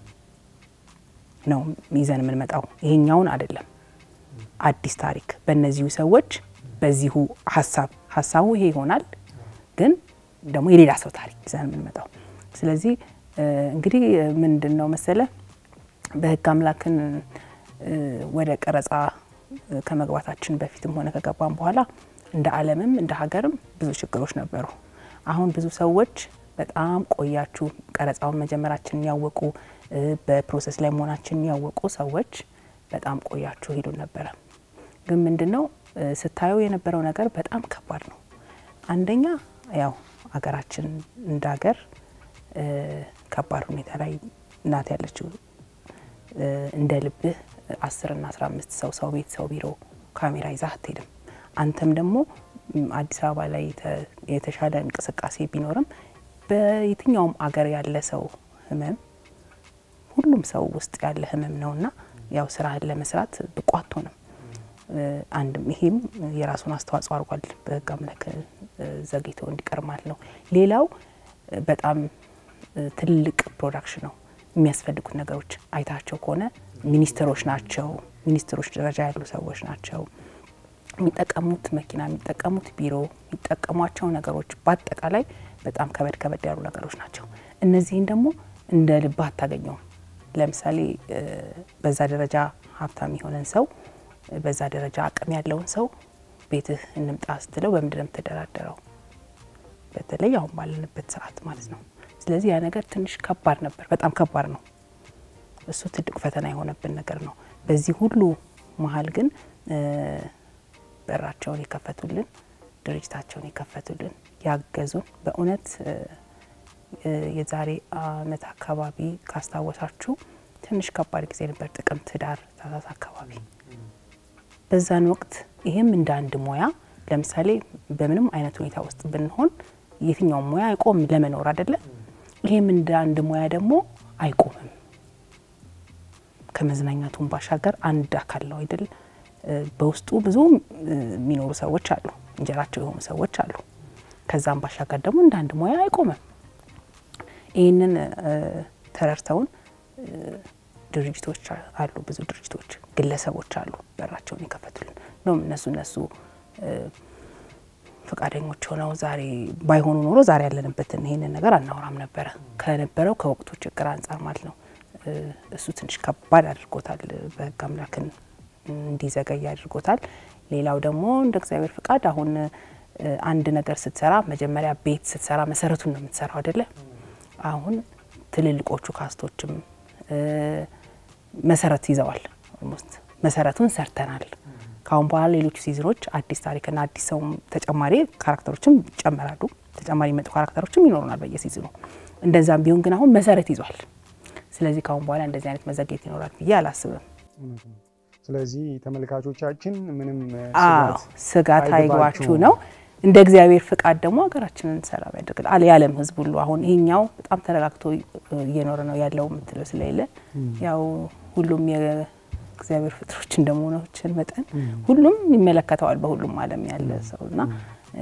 Speaker 6: ነው ይዘን የምንመጣው። ይሄኛውን አይደለም፣ አዲስ ታሪክ በእነዚሁ ሰዎች በዚሁ ሀሳብ ሀሳቡ ይሄ ይሆናል፣ ግን ደግሞ የሌላ ሰው ታሪክ ይዘን የምንመጣው። ስለዚህ እ፣ እንግዲህ ምንድን ነው መሰለ በህግ አምላክን እ፣ ወደ ቀረጻ እ፣ ከመግባታችን በፊትም ሆነ ከገባም በኋላ እንደ ዓለምም እንደ ሀገርም ብዙ ችግሮች ነበሩ። አሁን ብዙ ሰዎች በጣም ቆያችሁ ቀረጻውን መጀመራችንን ያወቁ እ፣ በፕሮሰስ ላይ መሆናችንን ያወቁ ሰዎች በጣም ቆያችሁ ሄዱ ነበረ። ግን ምንድን ነው እ፣ ስታየው የነበረው ነገር በጣም ከባድ ነው። አንደኛ ያው ሀገራችን እንደ ሀገር እ፣ ከባድ ሁኔታ ላይ ናት ያለችው። እ፣ እንደ ልብህ አስር ና አስራ አምስት ሰው ሰው ቤት ሰው ቢሮ ካሜራ ይዛ አትሄድም። አንተም ደግሞ ም፣ አዲስ አበባ ላይ የተ- የተሻለ እንቅስቃሴ ቢኖርም በየትኛውም አገር ያለ ሰው ህመም ሁሉም ሰው ውስጥ ያለ ህመም ነውና ያው ስራህን ለመስራት ብቁ አትሆንም። እ፣ አንድም ይሄም የራሱን አስተዋጽኦ አድርጓል በህግ አምላክ እ፣ ዘግይቶ እንዲቀር ማለት ነው። ሌላው እ፣ በጣም እ፣ ትልቅ ፕሮዳክሽን ነው። የሚያስፈልጉት ነገሮች አይታቸው ከሆነ ሚኒስትሮች ናቸው። ሚኒስትሮች ደረጃ ያሉ ሰዎች ናቸው የሚጠቀሙት መኪና፣ የሚጠቀሙት ቢሮ፣ የሚጠቀሟቸው ነገሮች በአጠቃላይ በጣም ከበድ ከበድ ያሉ ነገሮች ናቸው። እነዚህን ደግሞ እንደ ልብ አታገኘውም። ለምሳሌ እ፣ በዛ ደረጃ ሀብታም የሆነን ሰው እ፣ በዛ ደረጃ አቅም ያለውን ሰው ቤትህ እንምጣ ስትለው በምንድን ነው የምትደራደረው? በተለይ አሁን ባለንበት ሰዓት ማለት ነው። ስለዚህ ያ ነገር ትንሽ ከባድ ነበር፣ በጣም ከባድ ነው። እሱ ትልቅ ፈተና የሆነብን ነገር ነው። በዚህ ሁሉ መሀል ግን እ፣ በራቸውን የከፈቱልን ድርጅታቸውን የከፈቱልን ያገዙን በእውነት እ፣ እ፣ የዛሬ አመት አካባቢ ካስታወሳችሁ ትንሽ ከባድ ጊዜ ነበር። ጥቅምት፣ ህዳር፣ ታህሳስ አካባቢ በዛን ወቅት ይህም እንደ አንድ ሙያ ለምሳሌ በምንም አይነት ሁኔታ ውስጥ ብንሆን የትኛውም ሙያ አይቆም ለመኖር አይደለ? ይህም እንደ አንድ ሙያ ደግሞ አይቆምም። ከመዝናኛቱን ባሻገር አንድ አካል ነው አይደል? እ፣ በውስጡ ብዙ እ፣ የሚኖሩ ሰዎች አሉ፣ እንጀራቸው የሆኑ ሰዎች አሉ። ከዛም ባሻገር ደግሞ እንደ አንድ ሙያ አይቆምም። ይህንን እ፣ ተረድተውን እ፣ ድርጅቶች አሉ፣ ብዙ ድርጅቶች፣ ግለሰቦች አሉ በራቸውን የከፈቱልን እንደውም እነሱ እነሱ እ፣ ፈቃደኞች ሆነው ዛሬ ባይሆኑ ኖሮ ዛሬ ያለንበትን ይህንን ነገር አናወራም ነበረ ከነበረው ከወቅቱ ችግር አንጻር ማለት ነው። እ፣ እሱ ትንሽ ከባድ አድርጎታል። በህግ አምላክን እንዲዘገይ አድርጎታል። ሌላው ደግሞ እንደ እግዚአብሔር ፍቃድ አሁን እ፣ አንድ ነገር ስትሰራ መጀመሪያ ቤት ስትሰራ መሰረቱን ነው የምትሰራው አይደለ? አሁን ትልልቆቹ ካስቶችም እ፣ መሰረት ይዘዋል። ኦልሞስት መሰረቱን ሰርተናል። ከአሁን በኋላ ሌሎቹ ሲዝኖች አዲስ ታሪክና አዲስ ሰውም ተጨማሪ ካራክተሮችም ይጨመራሉ። ተጨማሪ የመጡ ካራክተሮችም ይኖሩናል በየሲዝኑ። እንደዛም ቢሆን ግን አሁን መሰረት ይዟል። ስለዚህ ከአሁን በኋላ እንደዚህ አይነት መዘግየት ይኖራል ብዬ አላስብም።
Speaker 3: እውነት ነው። ስለዚህ ተመልካቾቻችን ምንም እ፣
Speaker 6: አዎ
Speaker 3: ስጋት
Speaker 6: ስጋት አይግባችሁ
Speaker 3: አይግባችሁ
Speaker 6: ነው። እንደ እግዚአብሔር ፍቃድ ደግሞ ሀገራችንን ሰላም ያደርግል አለ የዓለም ሕዝብ ሁሉ አሁን ይሄኛው በጣም ተረጋግቶ እየኖረ ነው ያለው የምትለው ስለሌለ ያው ሁሉም የእግዚአብሔር ፍጥሮች እንደመሆናችን መጠን ሁሉም ይመለከተዋል በሁሉም ዓለም ያለ ሰው እና እ፣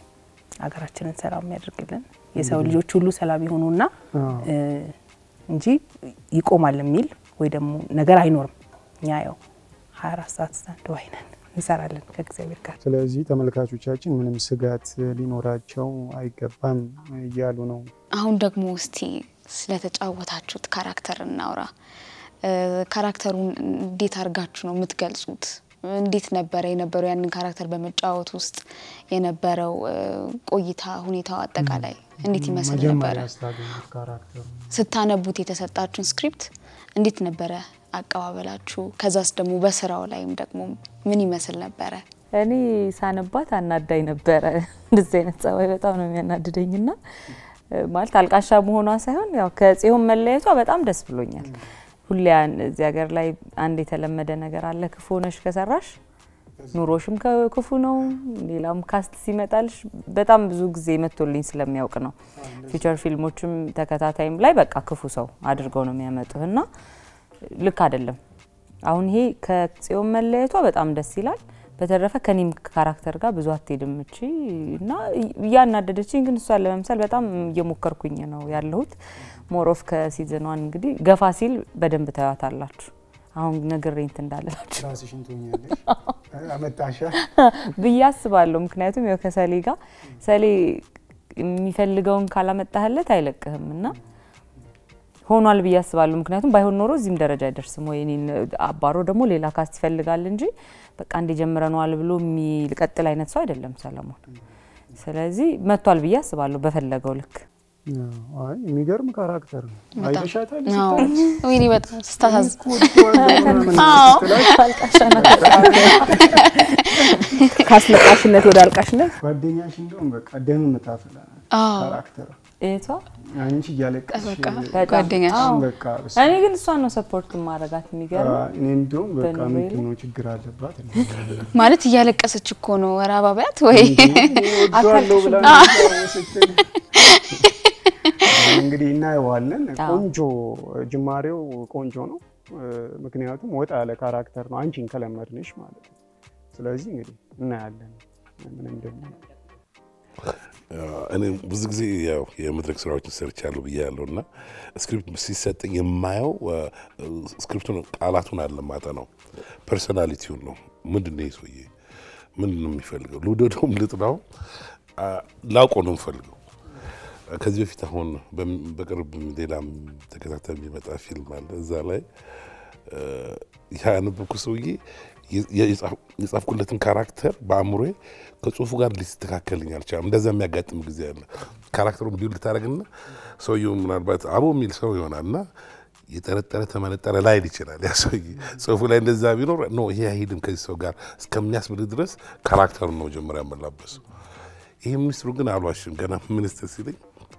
Speaker 6: ሀገራችንን ሰላም ያደርግልን የሰው ልጆች ሁሉ ሰላም ይሆኑና
Speaker 3: አዎ።
Speaker 6: እ፣ እንጂ ይቆማል የሚል ወይ ደግሞ ነገር አይኖርም። እኛ ያው 24 ሰዓት ስታንድ ባይ ነን እንሰራለን ከእግዚአብሔር ጋር።
Speaker 3: ስለዚህ ተመልካቾቻችን ምንም ስጋት ሊኖራቸው አይገባም እያሉ ነው።
Speaker 2: አሁን ደግሞ እስቲ ስለተጫወታችሁት ካራክተር እናውራ። እ፣ ካራክተሩን እንዴት አድርጋችሁ ነው የምትገልጹት? እንዴት ነበረ የነበረው ያንን ካራክተር በመጫወት ውስጥ የነበረው እ፣ ቆይታ ሁኔታው አጠቃላይ እንዴት ይመስል ነበረ?
Speaker 3: መጀመሪያ ስታገኙት ካራክተሩ
Speaker 2: ስታነቡት የተሰጣችሁን ስክሪፕት እንዴት ነበረ አቀባበላችሁ? ከዛስ ደግሞ በስራው ላይም ደግሞ ምን ይመስል ነበረ?
Speaker 4: እኔ ሳነባት አናዳኝ ነበረ። እንደዚህ አይነት ጸባይ በጣም ነው የሚያናድደኝና እ፣ ማለት አልቃሻ መሆኗ ሳይሆን ያው ከጽዮን መለየቷ በጣም ደስ ብሎኛል። ሁሌ ያን- እዚህ ሀገር ላይ አንድ የተለመደ ነገር አለ። ክፉ ሆነሽ ከሰራሽ ኑሮሽም ከ- ክፉ ነው። ሌላም ካስት ሲመጣልሽ በጣም ብዙ ጊዜ መጥቶልኝ ስለሚያውቅ ነው። ፊቸር ፊልሞችም ተከታታይም ላይ በቃ ክፉ ሰው አድርገው ነው የሚያመጡህ እና ልክ አይደለም። አሁን ይሄ ከጽዮን መለየቷ በጣም ደስ ይላል። በተረፈ ከኔም ካራክተር ጋር ብዙ አትሄድም እቺ እና እያናደደችኝ፣ ግን እሷን ለመምሰል በጣም እየሞከርኩኝ ነው ያለሁት። ሞሮፍ ከሲዝኗን እንግዲህ ገፋ ሲል በደንብ ታያታላችሁ። አሁን ነግሬ እንትን እንዳለላችሁ
Speaker 3: ራስሽን ትሆኛለሽ አመጣሻ
Speaker 4: ብዬ አስባለሁ። ምክንያቱም ያው ከሰሌ ጋር ሰሌ የሚፈልገውን ካላመጣህለት አይለቅህም እና ሆኗል ብዬ አስባለሁ። ምክንያቱም ባይሆን ኖሮ እዚህም ደረጃ አይደርስም ወይ እኔን አባሮ ደግሞ ሌላ ካስት ይፈልጋል እንጂ በቃ እንደ ጀምረነዋል ብሎ የሚቀጥል አይነት ሰው አይደለም ሰለሞን። ስለዚህ መጥቷል ብዬ አስባለሁ በፈለገው ልክ።
Speaker 3: አይ የሚገርም ካራክተር ነው።
Speaker 2: በጣም
Speaker 3: አይተሻታል?
Speaker 2: አዎ። ወይኔ በጣም ስታሳዝ
Speaker 3: አዎ
Speaker 6: ከአስለቃሽነት ወደ አልቃሽነት
Speaker 3: ጓደኛሽ እንደውም በቃ ደም የምታፈላ
Speaker 2: አዎ።
Speaker 3: ካራክተር
Speaker 4: እህቷ
Speaker 3: አንቺ እያለቀስሽ
Speaker 2: በቃ
Speaker 4: በጣም
Speaker 2: ጓደኛሽ
Speaker 4: አዎ።
Speaker 3: በቃ በስ-
Speaker 4: እኔ ግን እሷን ነው ሰፖርት ማድረጋት የሚገርም
Speaker 3: እኔ እንዲሁም በቃ
Speaker 4: በኑሮዬ
Speaker 3: ምንድን
Speaker 4: ላይ
Speaker 3: ነው ችግር አለባት
Speaker 2: ማለት እያለቀሰች እኮ ነው ወር አባቢያት ወይ
Speaker 3: ወዷለው ብላ ስትል እንግዲህ እናየዋለን።
Speaker 4: አዎ።
Speaker 3: ቆንጆ ጅማሬው ቆንጆ ነው። ምክንያቱም ወጣ ያለ ካራክተር ነው አንቺን ከለመድንሽ ማለት ነው። ስለዚህ እንግዲህ እናያለን ምን እንደሚሆን።
Speaker 5: እኔ ብዙ ጊዜ ያው የመድረክ ስራዎችን ሰርቻለሁ ብያለሁ እና ስክሪፕት ሲሰጠኝ የማየው ስክሪፕቱን ቃላቱን አለማጠ ነው ፐርሶናሊቲውን ነው። ምንድን ነው ይህ ሰውዬ ምንድን ነው የሚፈልገው? ልውደደውም ልጥላው ላውቀው ነው የምፈልገው። ከዚህ በፊት አሁን በም- በቅርብ ሌላም ተከታታይ የሚመጣ ፊልም አለ። እዛ ላይ ያነበብኩ ሰውዬ የ- የጻፍ- የጻፍኩለትን ካራክተር በአእምሮዬ ከጽሁፉ ጋር ሊስተካከልኝ አልቻለም። እንደዛ የሚያጋጥም ጊዜ አለ። ካራክተሩን ቢውል ልታደረግና ሰውየው ምናልባት አቦ የሚል ሰው ይሆናል እና የጠረጠረ ተመነጠረ ላይል ይችላል። ያ ሰውዬ ጽሁፉ ላይ እንደዛ ቢኖር ኖ ይሄ አይሄድም ከዚህ ሰው ጋር እስከሚያስብል ድረስ ካራክተሩን ነው መጀመሪያ ያመላበሱ። ይህ ሚኒስትሩ ግን አልዋሽም። ገና ሚኒስትር ሲለኝ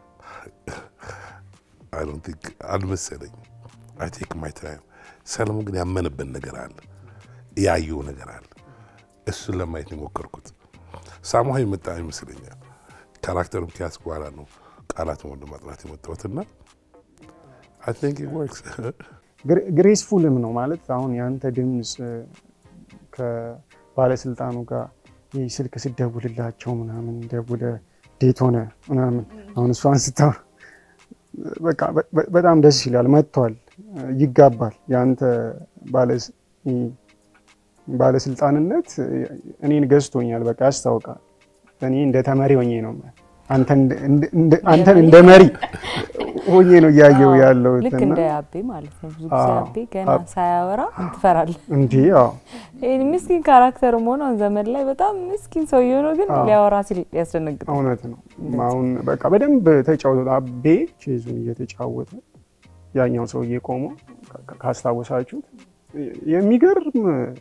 Speaker 5: አይ ዶንት ቲንክ አልመሰለኝም። አይ ቴክ ማይ ታይም። ሰለሞን ግን ያመነበት ነገር አለ፣ ያየው ነገር አለ። እሱን ለማየት ነው የሞከርኩት። ሳሙሃ የመጣ ይመስለኛል። ካራክተሩን ከያዝኩ በኋላ ነው ቃላትን ወደ ማጥናት የመጣሁትና አይ ቲንክ ኢት ወርክስ።
Speaker 3: ግሬስፉልም ነው ማለት አሁን የአንተ ድምፅ ከባለስልጣኑ ጋር ይህ ስልክ ስደውልላቸው ምናምን ደውለ ዴት ሆነ ምናምን አሁን እሷን ስታ በቃ በ- በ- በጣም ደስ ይላል። መጥቷል፣ ይጋባል። የአንተ ባለስ- ይህ ባለስልጣንነት እኔን ገዝቶኛል። በቃ ያስታውቃል። እኔ እንደ ተመሪ ሆኜ ነው አንተን እንደ- እንደ- አንተን እንደ መሪ ሆኜ ነው እያየው
Speaker 4: አዎ፣
Speaker 3: ያለሁት
Speaker 4: ልክ
Speaker 3: እና
Speaker 4: እንደ አቤ ማለት ነው። ብዙ ጊዜ
Speaker 3: አዎ።
Speaker 4: አቤ ገና
Speaker 3: አብ-
Speaker 4: ሳያወራ ትፈራለህ።
Speaker 3: እንዲህ ያው
Speaker 4: ይህ ምስኪን ካራክተር ሆነ ዘመን ላይ በጣም ምስኪን ሰው የሆነ ግን
Speaker 3: አዎ።
Speaker 4: ሊያወራ ሲል ያስደነግጣል።
Speaker 3: እውነት ነው። አሁን በቃ በደንብ ተጫወተ። አቤ ቼዙን እየተጫወተ ያኛው ሰውዬ ቆሞ ካ- ካስታወሳችሁት የሚገርም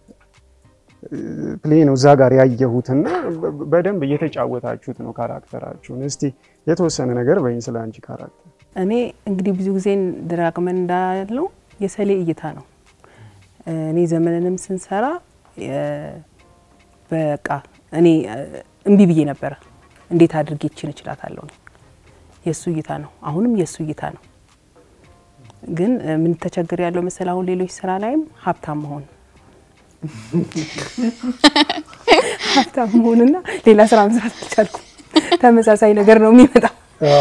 Speaker 3: ፕሌይ ነው እዛ ጋር ያየሁትና በ- በደንብ እየተጫወታችሁት ነው ካራክተራችሁን። እስቲ የተወሰነ ነገር በይኝ ስለ አንቺ ካራክተር።
Speaker 6: እኔ እንግዲህ ብዙ ጊዜ ደጋግመን እንዳለው የሰሌ እይታ ነው። እኔ ዘመንንም ስንሰራ የ- በቃ እኔ እ፣ እምቢ ብዬ ነበረ። እንዴት አድርጌ ይችን እችላታለሁ ነው የእሱ እይታ ነው። አሁንም የእሱ እይታ ነው። ግን እ፣ ምን ተቸግር ያለው መሰል አሁን ሌሎች ስራ ላይም ሀብታም መሆን ሀብታም መሆንና ሌላ ስራ መስራት አልቻልኩም። ተመሳሳይ ነገር ነው የሚመጣው።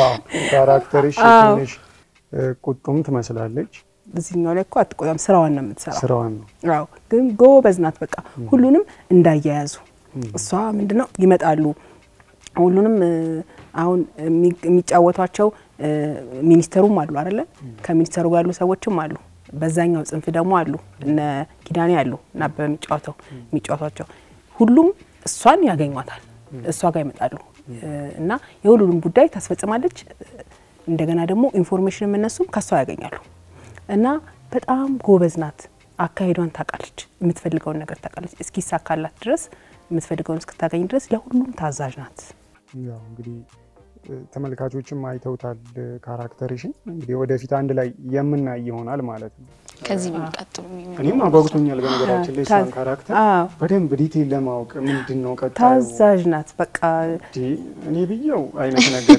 Speaker 3: ካራክተርሽ
Speaker 6: አዎ።
Speaker 3: ትንሽ እ፣ ቁጡም ትመስላለች።
Speaker 6: እዚህኛው ላይ እኮ አትቆጣም፣ ስራዋን ነው የምትሰራው።
Speaker 3: ስራዋን ነው
Speaker 6: አዎ ግን ጎበዝ ናት። በቃ ሁሉንም እንዳያያዙ እሷ ምንድነው ይመጣሉ። ሁሉንም እ፣ አሁን የሚ- የሚጫወቷቸው እ፣ ሚኒስተሩም አሉ አይደለ? ከሚኒስተሩ ጋር ያሉ ሰዎችም አሉ። በዛኛው ጽንፍ ደግሞ አሉ እነ ኪዳኔ አሉ እና በሚጫወተው የሚጫወቷቸው ሁሉም እሷን ያገኟታል፣ እሷ ጋር ይመጣሉ እ፣ እና የሁሉንም ጉዳይ ታስፈጽማለች። እንደገና ደግሞ ኢንፎርሜሽንም እነሱም ከሷ ያገኛሉ እና በጣም ጎበዝ ናት። አካሄዷን ታውቃለች። የምትፈልገውን ነገር ታውቃለች። እስኪሳካላት ድረስ የምትፈልገውን እስክታገኝ ድረስ ለሁሉም ታዛዥ ናት።
Speaker 3: ያው እንግዲህ እ፣ ተመልካቾችም አይተውታል እ፣ ካራክተርሽን። እንግዲህ ወደፊት አንድ ላይ የምናይ ይሆናል ማለት ነው።
Speaker 2: ከዚህ የሚቀጥሉ የሚመጡ
Speaker 3: እኔም አጓጉቶኛል በነገራችን ላይ እሷን
Speaker 6: ታዝ-
Speaker 3: ካራክተር
Speaker 6: አዎ
Speaker 3: በደንብ ዲቴል ለማወቅ ምንድን ነው ቀጣዩ
Speaker 6: ታዛዥ ናት። በቃ
Speaker 3: እንዴ፣ እኔ ብየው አይነት ነገር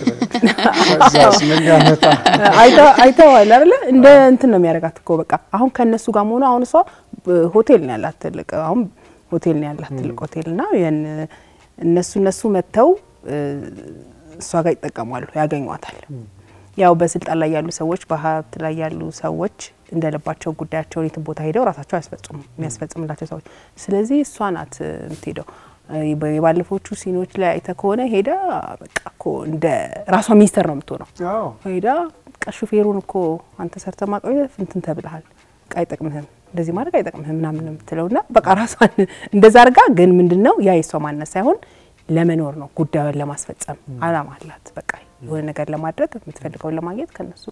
Speaker 3: ከዛስ ምን ሊያመጣ
Speaker 6: አይተ- አይተዋል አይደለ? እንደ እንትን ነው የሚያደርጋት እኮ በቃ አሁን ከእነሱ ጋር መሆኑ አሁን እሷ ብ- ሆቴል ነው ያላት ትልቅ አሁን ሆቴል ነው ያላት ትልቅ ሆቴል እና ያን እነሱ እነሱ መጥተው እ፣ እሷ ጋር ይጠቀማሉ፣ ያገኟታል። ያው በስልጣን ላይ ያሉ ሰዎች በሀብት ላይ ያሉ ሰዎች እንደልባቸው ጉዳያቸውን የትም ቦታ ሄደው ራሳቸው አያስፈጽሙ የሚያስፈጽምላቸው ሰዎች። ስለዚህ እሷ ናት እ፣ የምትሄደው እ፣ የባለፎቹ ሲኖች ላይ አይተ ከሆነ ሄዳ በቃ እኮ እንደ ራሷ ሚኒስተር ነው የምትሆነው
Speaker 3: አዎ
Speaker 6: ሄዳ በቃ ሹፌሩን እኮ አንተ ሰርተ ማቆየት እንትን ተብልሃል፣ በቃ አይጠቅምህም፣ እንደዚህ ማድረግ አይጠቅምህም ምናምን ነው የምትለው እና በቃ ራሷን እንደዛ አድርጋ ግን ምንድን ነው ያ የሷ ማንነት ሳይሆን ለመኖር ነው፣ ጉዳዩን ለማስፈጸም አላማ አላት። በቃ የሆነ ነገር ለማድረግ የምትፈልገውን ለማግኘት ከነሱ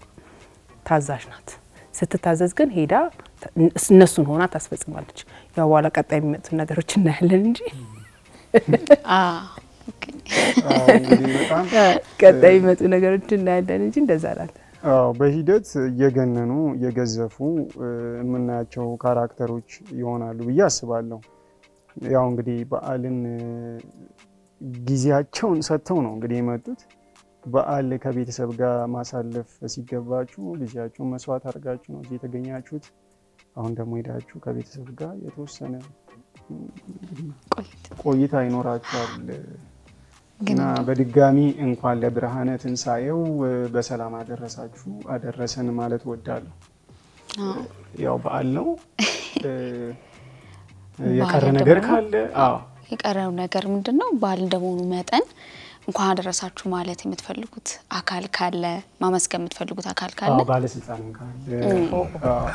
Speaker 6: ታዛዥ ናት። ስትታዘዝ ግን ሄዳ እነሱን ሆና ታስፈጽማለች። ያው በኋላ ቀጣይ የሚመጡት ነገሮች እናያለን እንጂ
Speaker 2: አ ኦኬ።
Speaker 3: አዎ፣ እንግዲህ በጣም
Speaker 6: ቀጣይ የሚመጡ ነገሮች እናያለን እንጂ እንደዛ ናት።
Speaker 3: አዎ በሂደት እየገነኑ እየገዘፉ እ፣ የምናያቸው ካራክተሮች ይሆናሉ ብዬ አስባለሁ። ያው እንግዲህ በዓልን እ፣ ጊዜያቸውን ሰጥተው ነው እንግዲህ የመጡት። በዓል ከቤተሰብ ጋር ማሳለፍ ሲገባችሁ ጊዜያችሁን መስዋዕት አድርጋችሁ ነው እዚህ የተገኛችሁት። አሁን ደግሞ ሄዳችሁ ከቤተሰብ ጋር የተወሰነ እ፣
Speaker 2: ቆይት
Speaker 3: ቆይታ ይኖራችኋል።
Speaker 2: ግን
Speaker 3: እና በድጋሚ እንኳን ለብርሃነ ትንሣኤው እ፣ በሰላም አደረሳችሁ አደረሰን ማለት ወዳለሁ።
Speaker 2: አዎ፣
Speaker 3: ያው በዓል ነው። እ፣ የቀረ
Speaker 2: በዓል
Speaker 3: ነገር
Speaker 2: ደግሞ-
Speaker 3: ካለ አዎ
Speaker 2: የቀረው ነገር ምንድን ነው? በዓል እንደመሆኑ መጠን እንኳን አደረሳችሁ ማለት የምትፈልጉት አካል ካለ ማመስገን የምትፈልጉት አካል ካለ
Speaker 3: አዎ፣ ባለስልጣንም ካለ አዎ።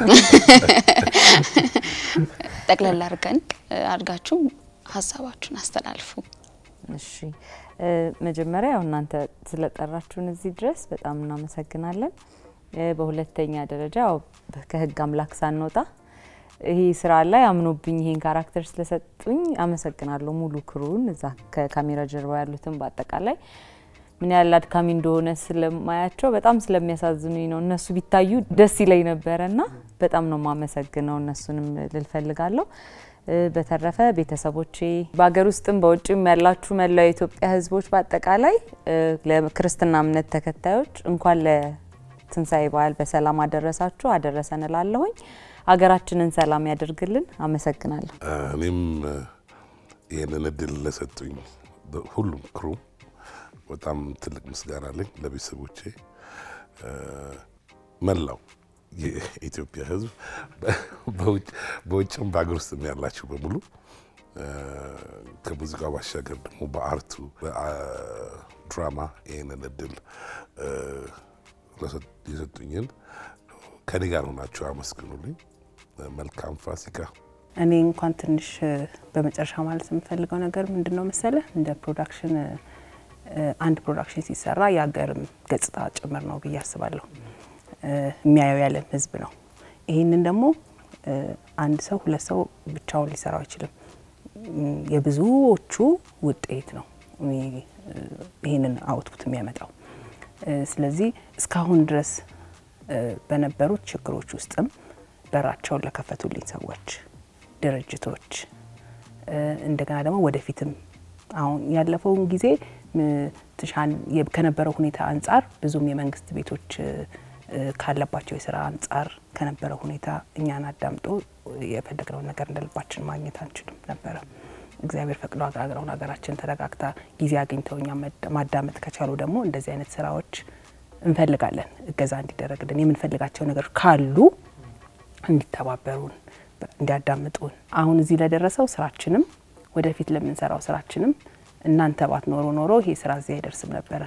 Speaker 2: ጠቅለል አድርገን አድርጋችሁ ሀሳባችሁን አስተላልፉ።
Speaker 4: እሺ እ፣ መጀመሪያ ያው እናንተ ስለጠራችሁን እዚህ ድረስ በጣም እናመሰግናለን። እ፣ በሁለተኛ ደረጃ ያው ከህግ አምላክ ሳንወጣ ይሄ ስራ ላይ አምኖብኝ ይሄን ካራክተር ስለሰጡኝ አመሰግናለሁ። ሙሉ ክሩን እዛ ከካሜራ ጀርባ ያሉትን በአጠቃላይ ምን ያህል አድካሚ እንደሆነ ስለማያቸው በጣም ስለሚያሳዝኑኝ ነው። እነሱ ቢታዩ ደስ ይለኝ ነበረ እና በጣም ነው የማመሰግነው። እነሱንም ልል ፈልጋለሁ። እ፣ በተረፈ ቤተሰቦቼ በሀገር ውስጥም በውጭም ያላችሁ መላው የኢትዮጵያ ሕዝቦች በአጠቃላይ እ፣ ለክርስትና እምነት ተከታዮች እንኳን ለትንሣኤ በዓል በሰላም አደረሳችሁ አደረሰን እላለሁኝ። ሀገራችንን ሰላም ያደርግልን። አመሰግናለሁ።
Speaker 5: እኔም እ፣ ይህንን እድል ለሰጡኝ በ- ሁሉም ክሩ በጣም ትልቅ ምስጋና አለኝ። ለቤተሰቦቼ እ፣ መላው የኢትዮጵያ ሕዝብ በ- በውጭ- በውጭም በሀገር ውስጥም ያላችሁ በሙሉ እ፣ ከሙዚቃው ባሻገር ደግሞ በአርቱ በድራማ ይህንን እድል እ፣ ለሰጥ- የሰጡኝን ከኔ ጋር ሆናችሁ አመስግኑልኝ። መልካም ፋሲካ።
Speaker 6: እኔ እንኳን ትንሽ እ፣ በመጨረሻ ማለት የምፈልገው ነገር ምንድን ነው መሰለ እንደ ፕሮዳክሽን እ፣ አንድ ፕሮዳክሽን ሲሰራ የሀገርም ገጽታ ጭምር ነው ብዬ አስባለሁ። እ፣ የሚያየው ያለን ህዝብ ነው። ይህንን ደግሞ እ፣ አንድ ሰው ሁለት ሰው ብቻውን ሊሰራው አይችልም። እም፣ የብዙዎቹ ውጤት ነው እኔ፣ እ፣ ይህንን አውትፑት የሚያመጣው። እ፣ ስለዚህ እስካሁን ድረስ እ፣ በነበሩት ችግሮች ውስጥም በራቸውን ለከፈቱልኝ ሰዎች፣ ድርጅቶች እ፣ እንደገና ደግሞ ወደፊትም አሁን ያለፈውን ጊዜ ም፣ ትሻን የ- ከነበረው ሁኔታ አንጻር ብዙም የመንግስት ቤቶች እ፣ እ፣ ካለባቸው የስራ አንጻር ከነበረው ሁኔታ እኛን አዳምጦ የፈለግነውን ነገር እንደልባችን ማግኘት አንችልም ነበረ። እግዚአብሔር ፈቅዶ አገራውን ሀገራችን ተረጋግታ ጊዜ አግኝተው እኛ መድ- ማዳመጥ ከቻሉ ደግሞ እንደዚህ አይነት ስራዎች እንፈልጋለን። እገዛ እንዲደረግልን የምንፈልጋቸው ነገሮች ካሉ እንዲተባበሩን፣ በ- እንዲያዳምጡን አሁን እዚህ ለደረሰው ስራችንም ወደፊት ለምንሰራው ስራችንም እናንተ ባት ኖሮ ኖሮ ይሄ ስራ እዚህ አይደርስም ነበረ።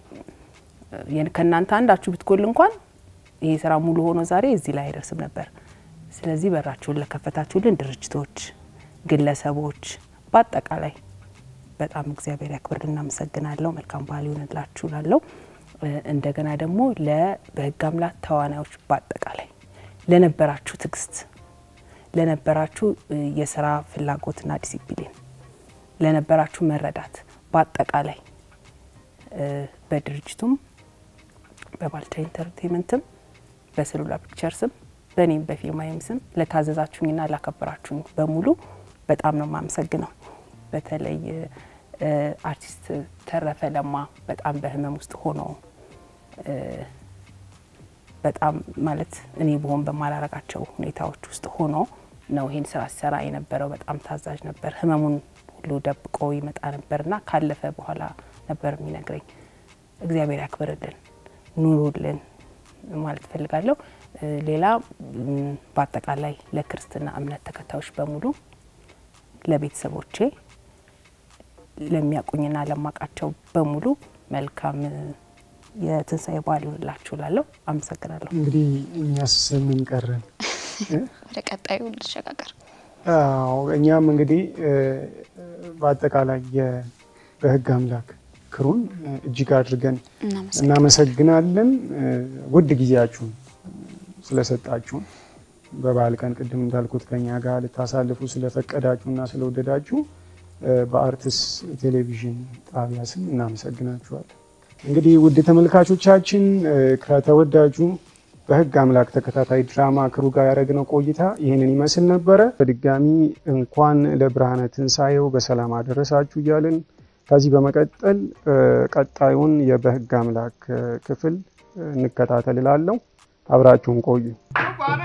Speaker 6: የን- ከእናንተ አንዳችሁ ብትጎል እንኳን ይሄ ስራ ሙሉ ሆኖ ዛሬ እዚህ ላይ አይደርስም ነበር። ስለዚህ በራችሁን ለከፈታችሁልን ድርጅቶች፣ ግለሰቦች በአጠቃላይ በጣም እግዚአብሔር ያክብርልን። እናመሰግናለሁ። መልካም በዓል ይሆንላችሁ ላለው እንደገና ደግሞ ለበህግ አምላክ ተዋናዮች በአጠቃላይ ለነበራችሁ ትዕግስት፣ ለነበራችሁ እ፣ የስራ ፍላጎትና ዲሲፕሊን፣ ለነበራችሁ መረዳት በአጠቃላይ እ፣ በድርጅቱም በባልቻ ኢንተርቴንመንትም በሰሉላ ፒክቸርስም በእኔም በፊልማይም ስም ለታዘዛችሁኝና ላከበራችሁኝ በሙሉ በጣም ነው የማመሰግነው። በተለይ እ፣ አርቲስት ተረፈ ለማ በጣም በህመም ውስጥ ሆኖ እ፣ በጣም ማለት እኔ በሆን በማላረጋቸው ሁኔታዎች ውስጥ ሆኖ ነው ይሄን ስራ ሲሰራ የነበረው። በጣም ታዛዥ ነበር። ህመሙን ሁሉ ደብቆ ይመጣ ነበርና ካለፈ በኋላ ነበር የሚነግረኝ። እግዚአብሔር ያክብርልን፣ ኑሩልን ማለት ፈልጋለሁ። እ፣ ሌላ ም፣ በአጠቃላይ ለክርስትና እምነት ተከታዮች በሙሉ ለቤተሰቦቼ ለሚያውቁኝና ለማውቃቸው በሙሉ መልካም እ፣ የትንሣኤ በዓል ይሆንላችሁ እላለሁ። አመሰግናለሁ።
Speaker 3: እንግዲህ እኛስ ምን ቀረን?
Speaker 2: ወደ ቀጣዩ ልሸጋገር።
Speaker 3: አዎ እኛም እንግዲህ እ፣ በአጠቃላይ የ- በህግ አምላክ ክሩን እ፣ እጅግ አድርገን
Speaker 2: እናመሰግናለን።
Speaker 3: እናመሰግናለን። እ፣ ውድ ጊዜያችሁን ስለሰጣችሁን በበዓል ቀን ቅድም እንዳልኩት ከኛ ጋር ልታሳልፉ ስለፈቀዳችሁና ስለወደዳችሁ በአርትስ ቴሌቪዥን ጣቢያ ስም እናመሰግናችኋለን። እንግዲህ ውድ ተመልካቾቻችን ከተወዳጁ በሕግ አምላክ ተከታታይ ድራማ ክሩ ጋር ያደረግነው ቆይታ ይህንን ይመስል ነበረ። በድጋሚ እንኳን ለብርሃነ ትንሣኤው በሰላም አደረሳችሁ እያልን ከዚህ በመቀጠል ቀጣዩን የበሕግ አምላክ ክፍል እንከታተል እላለሁ። አብራችሁን ቆዩ።
Speaker 1: እንኳን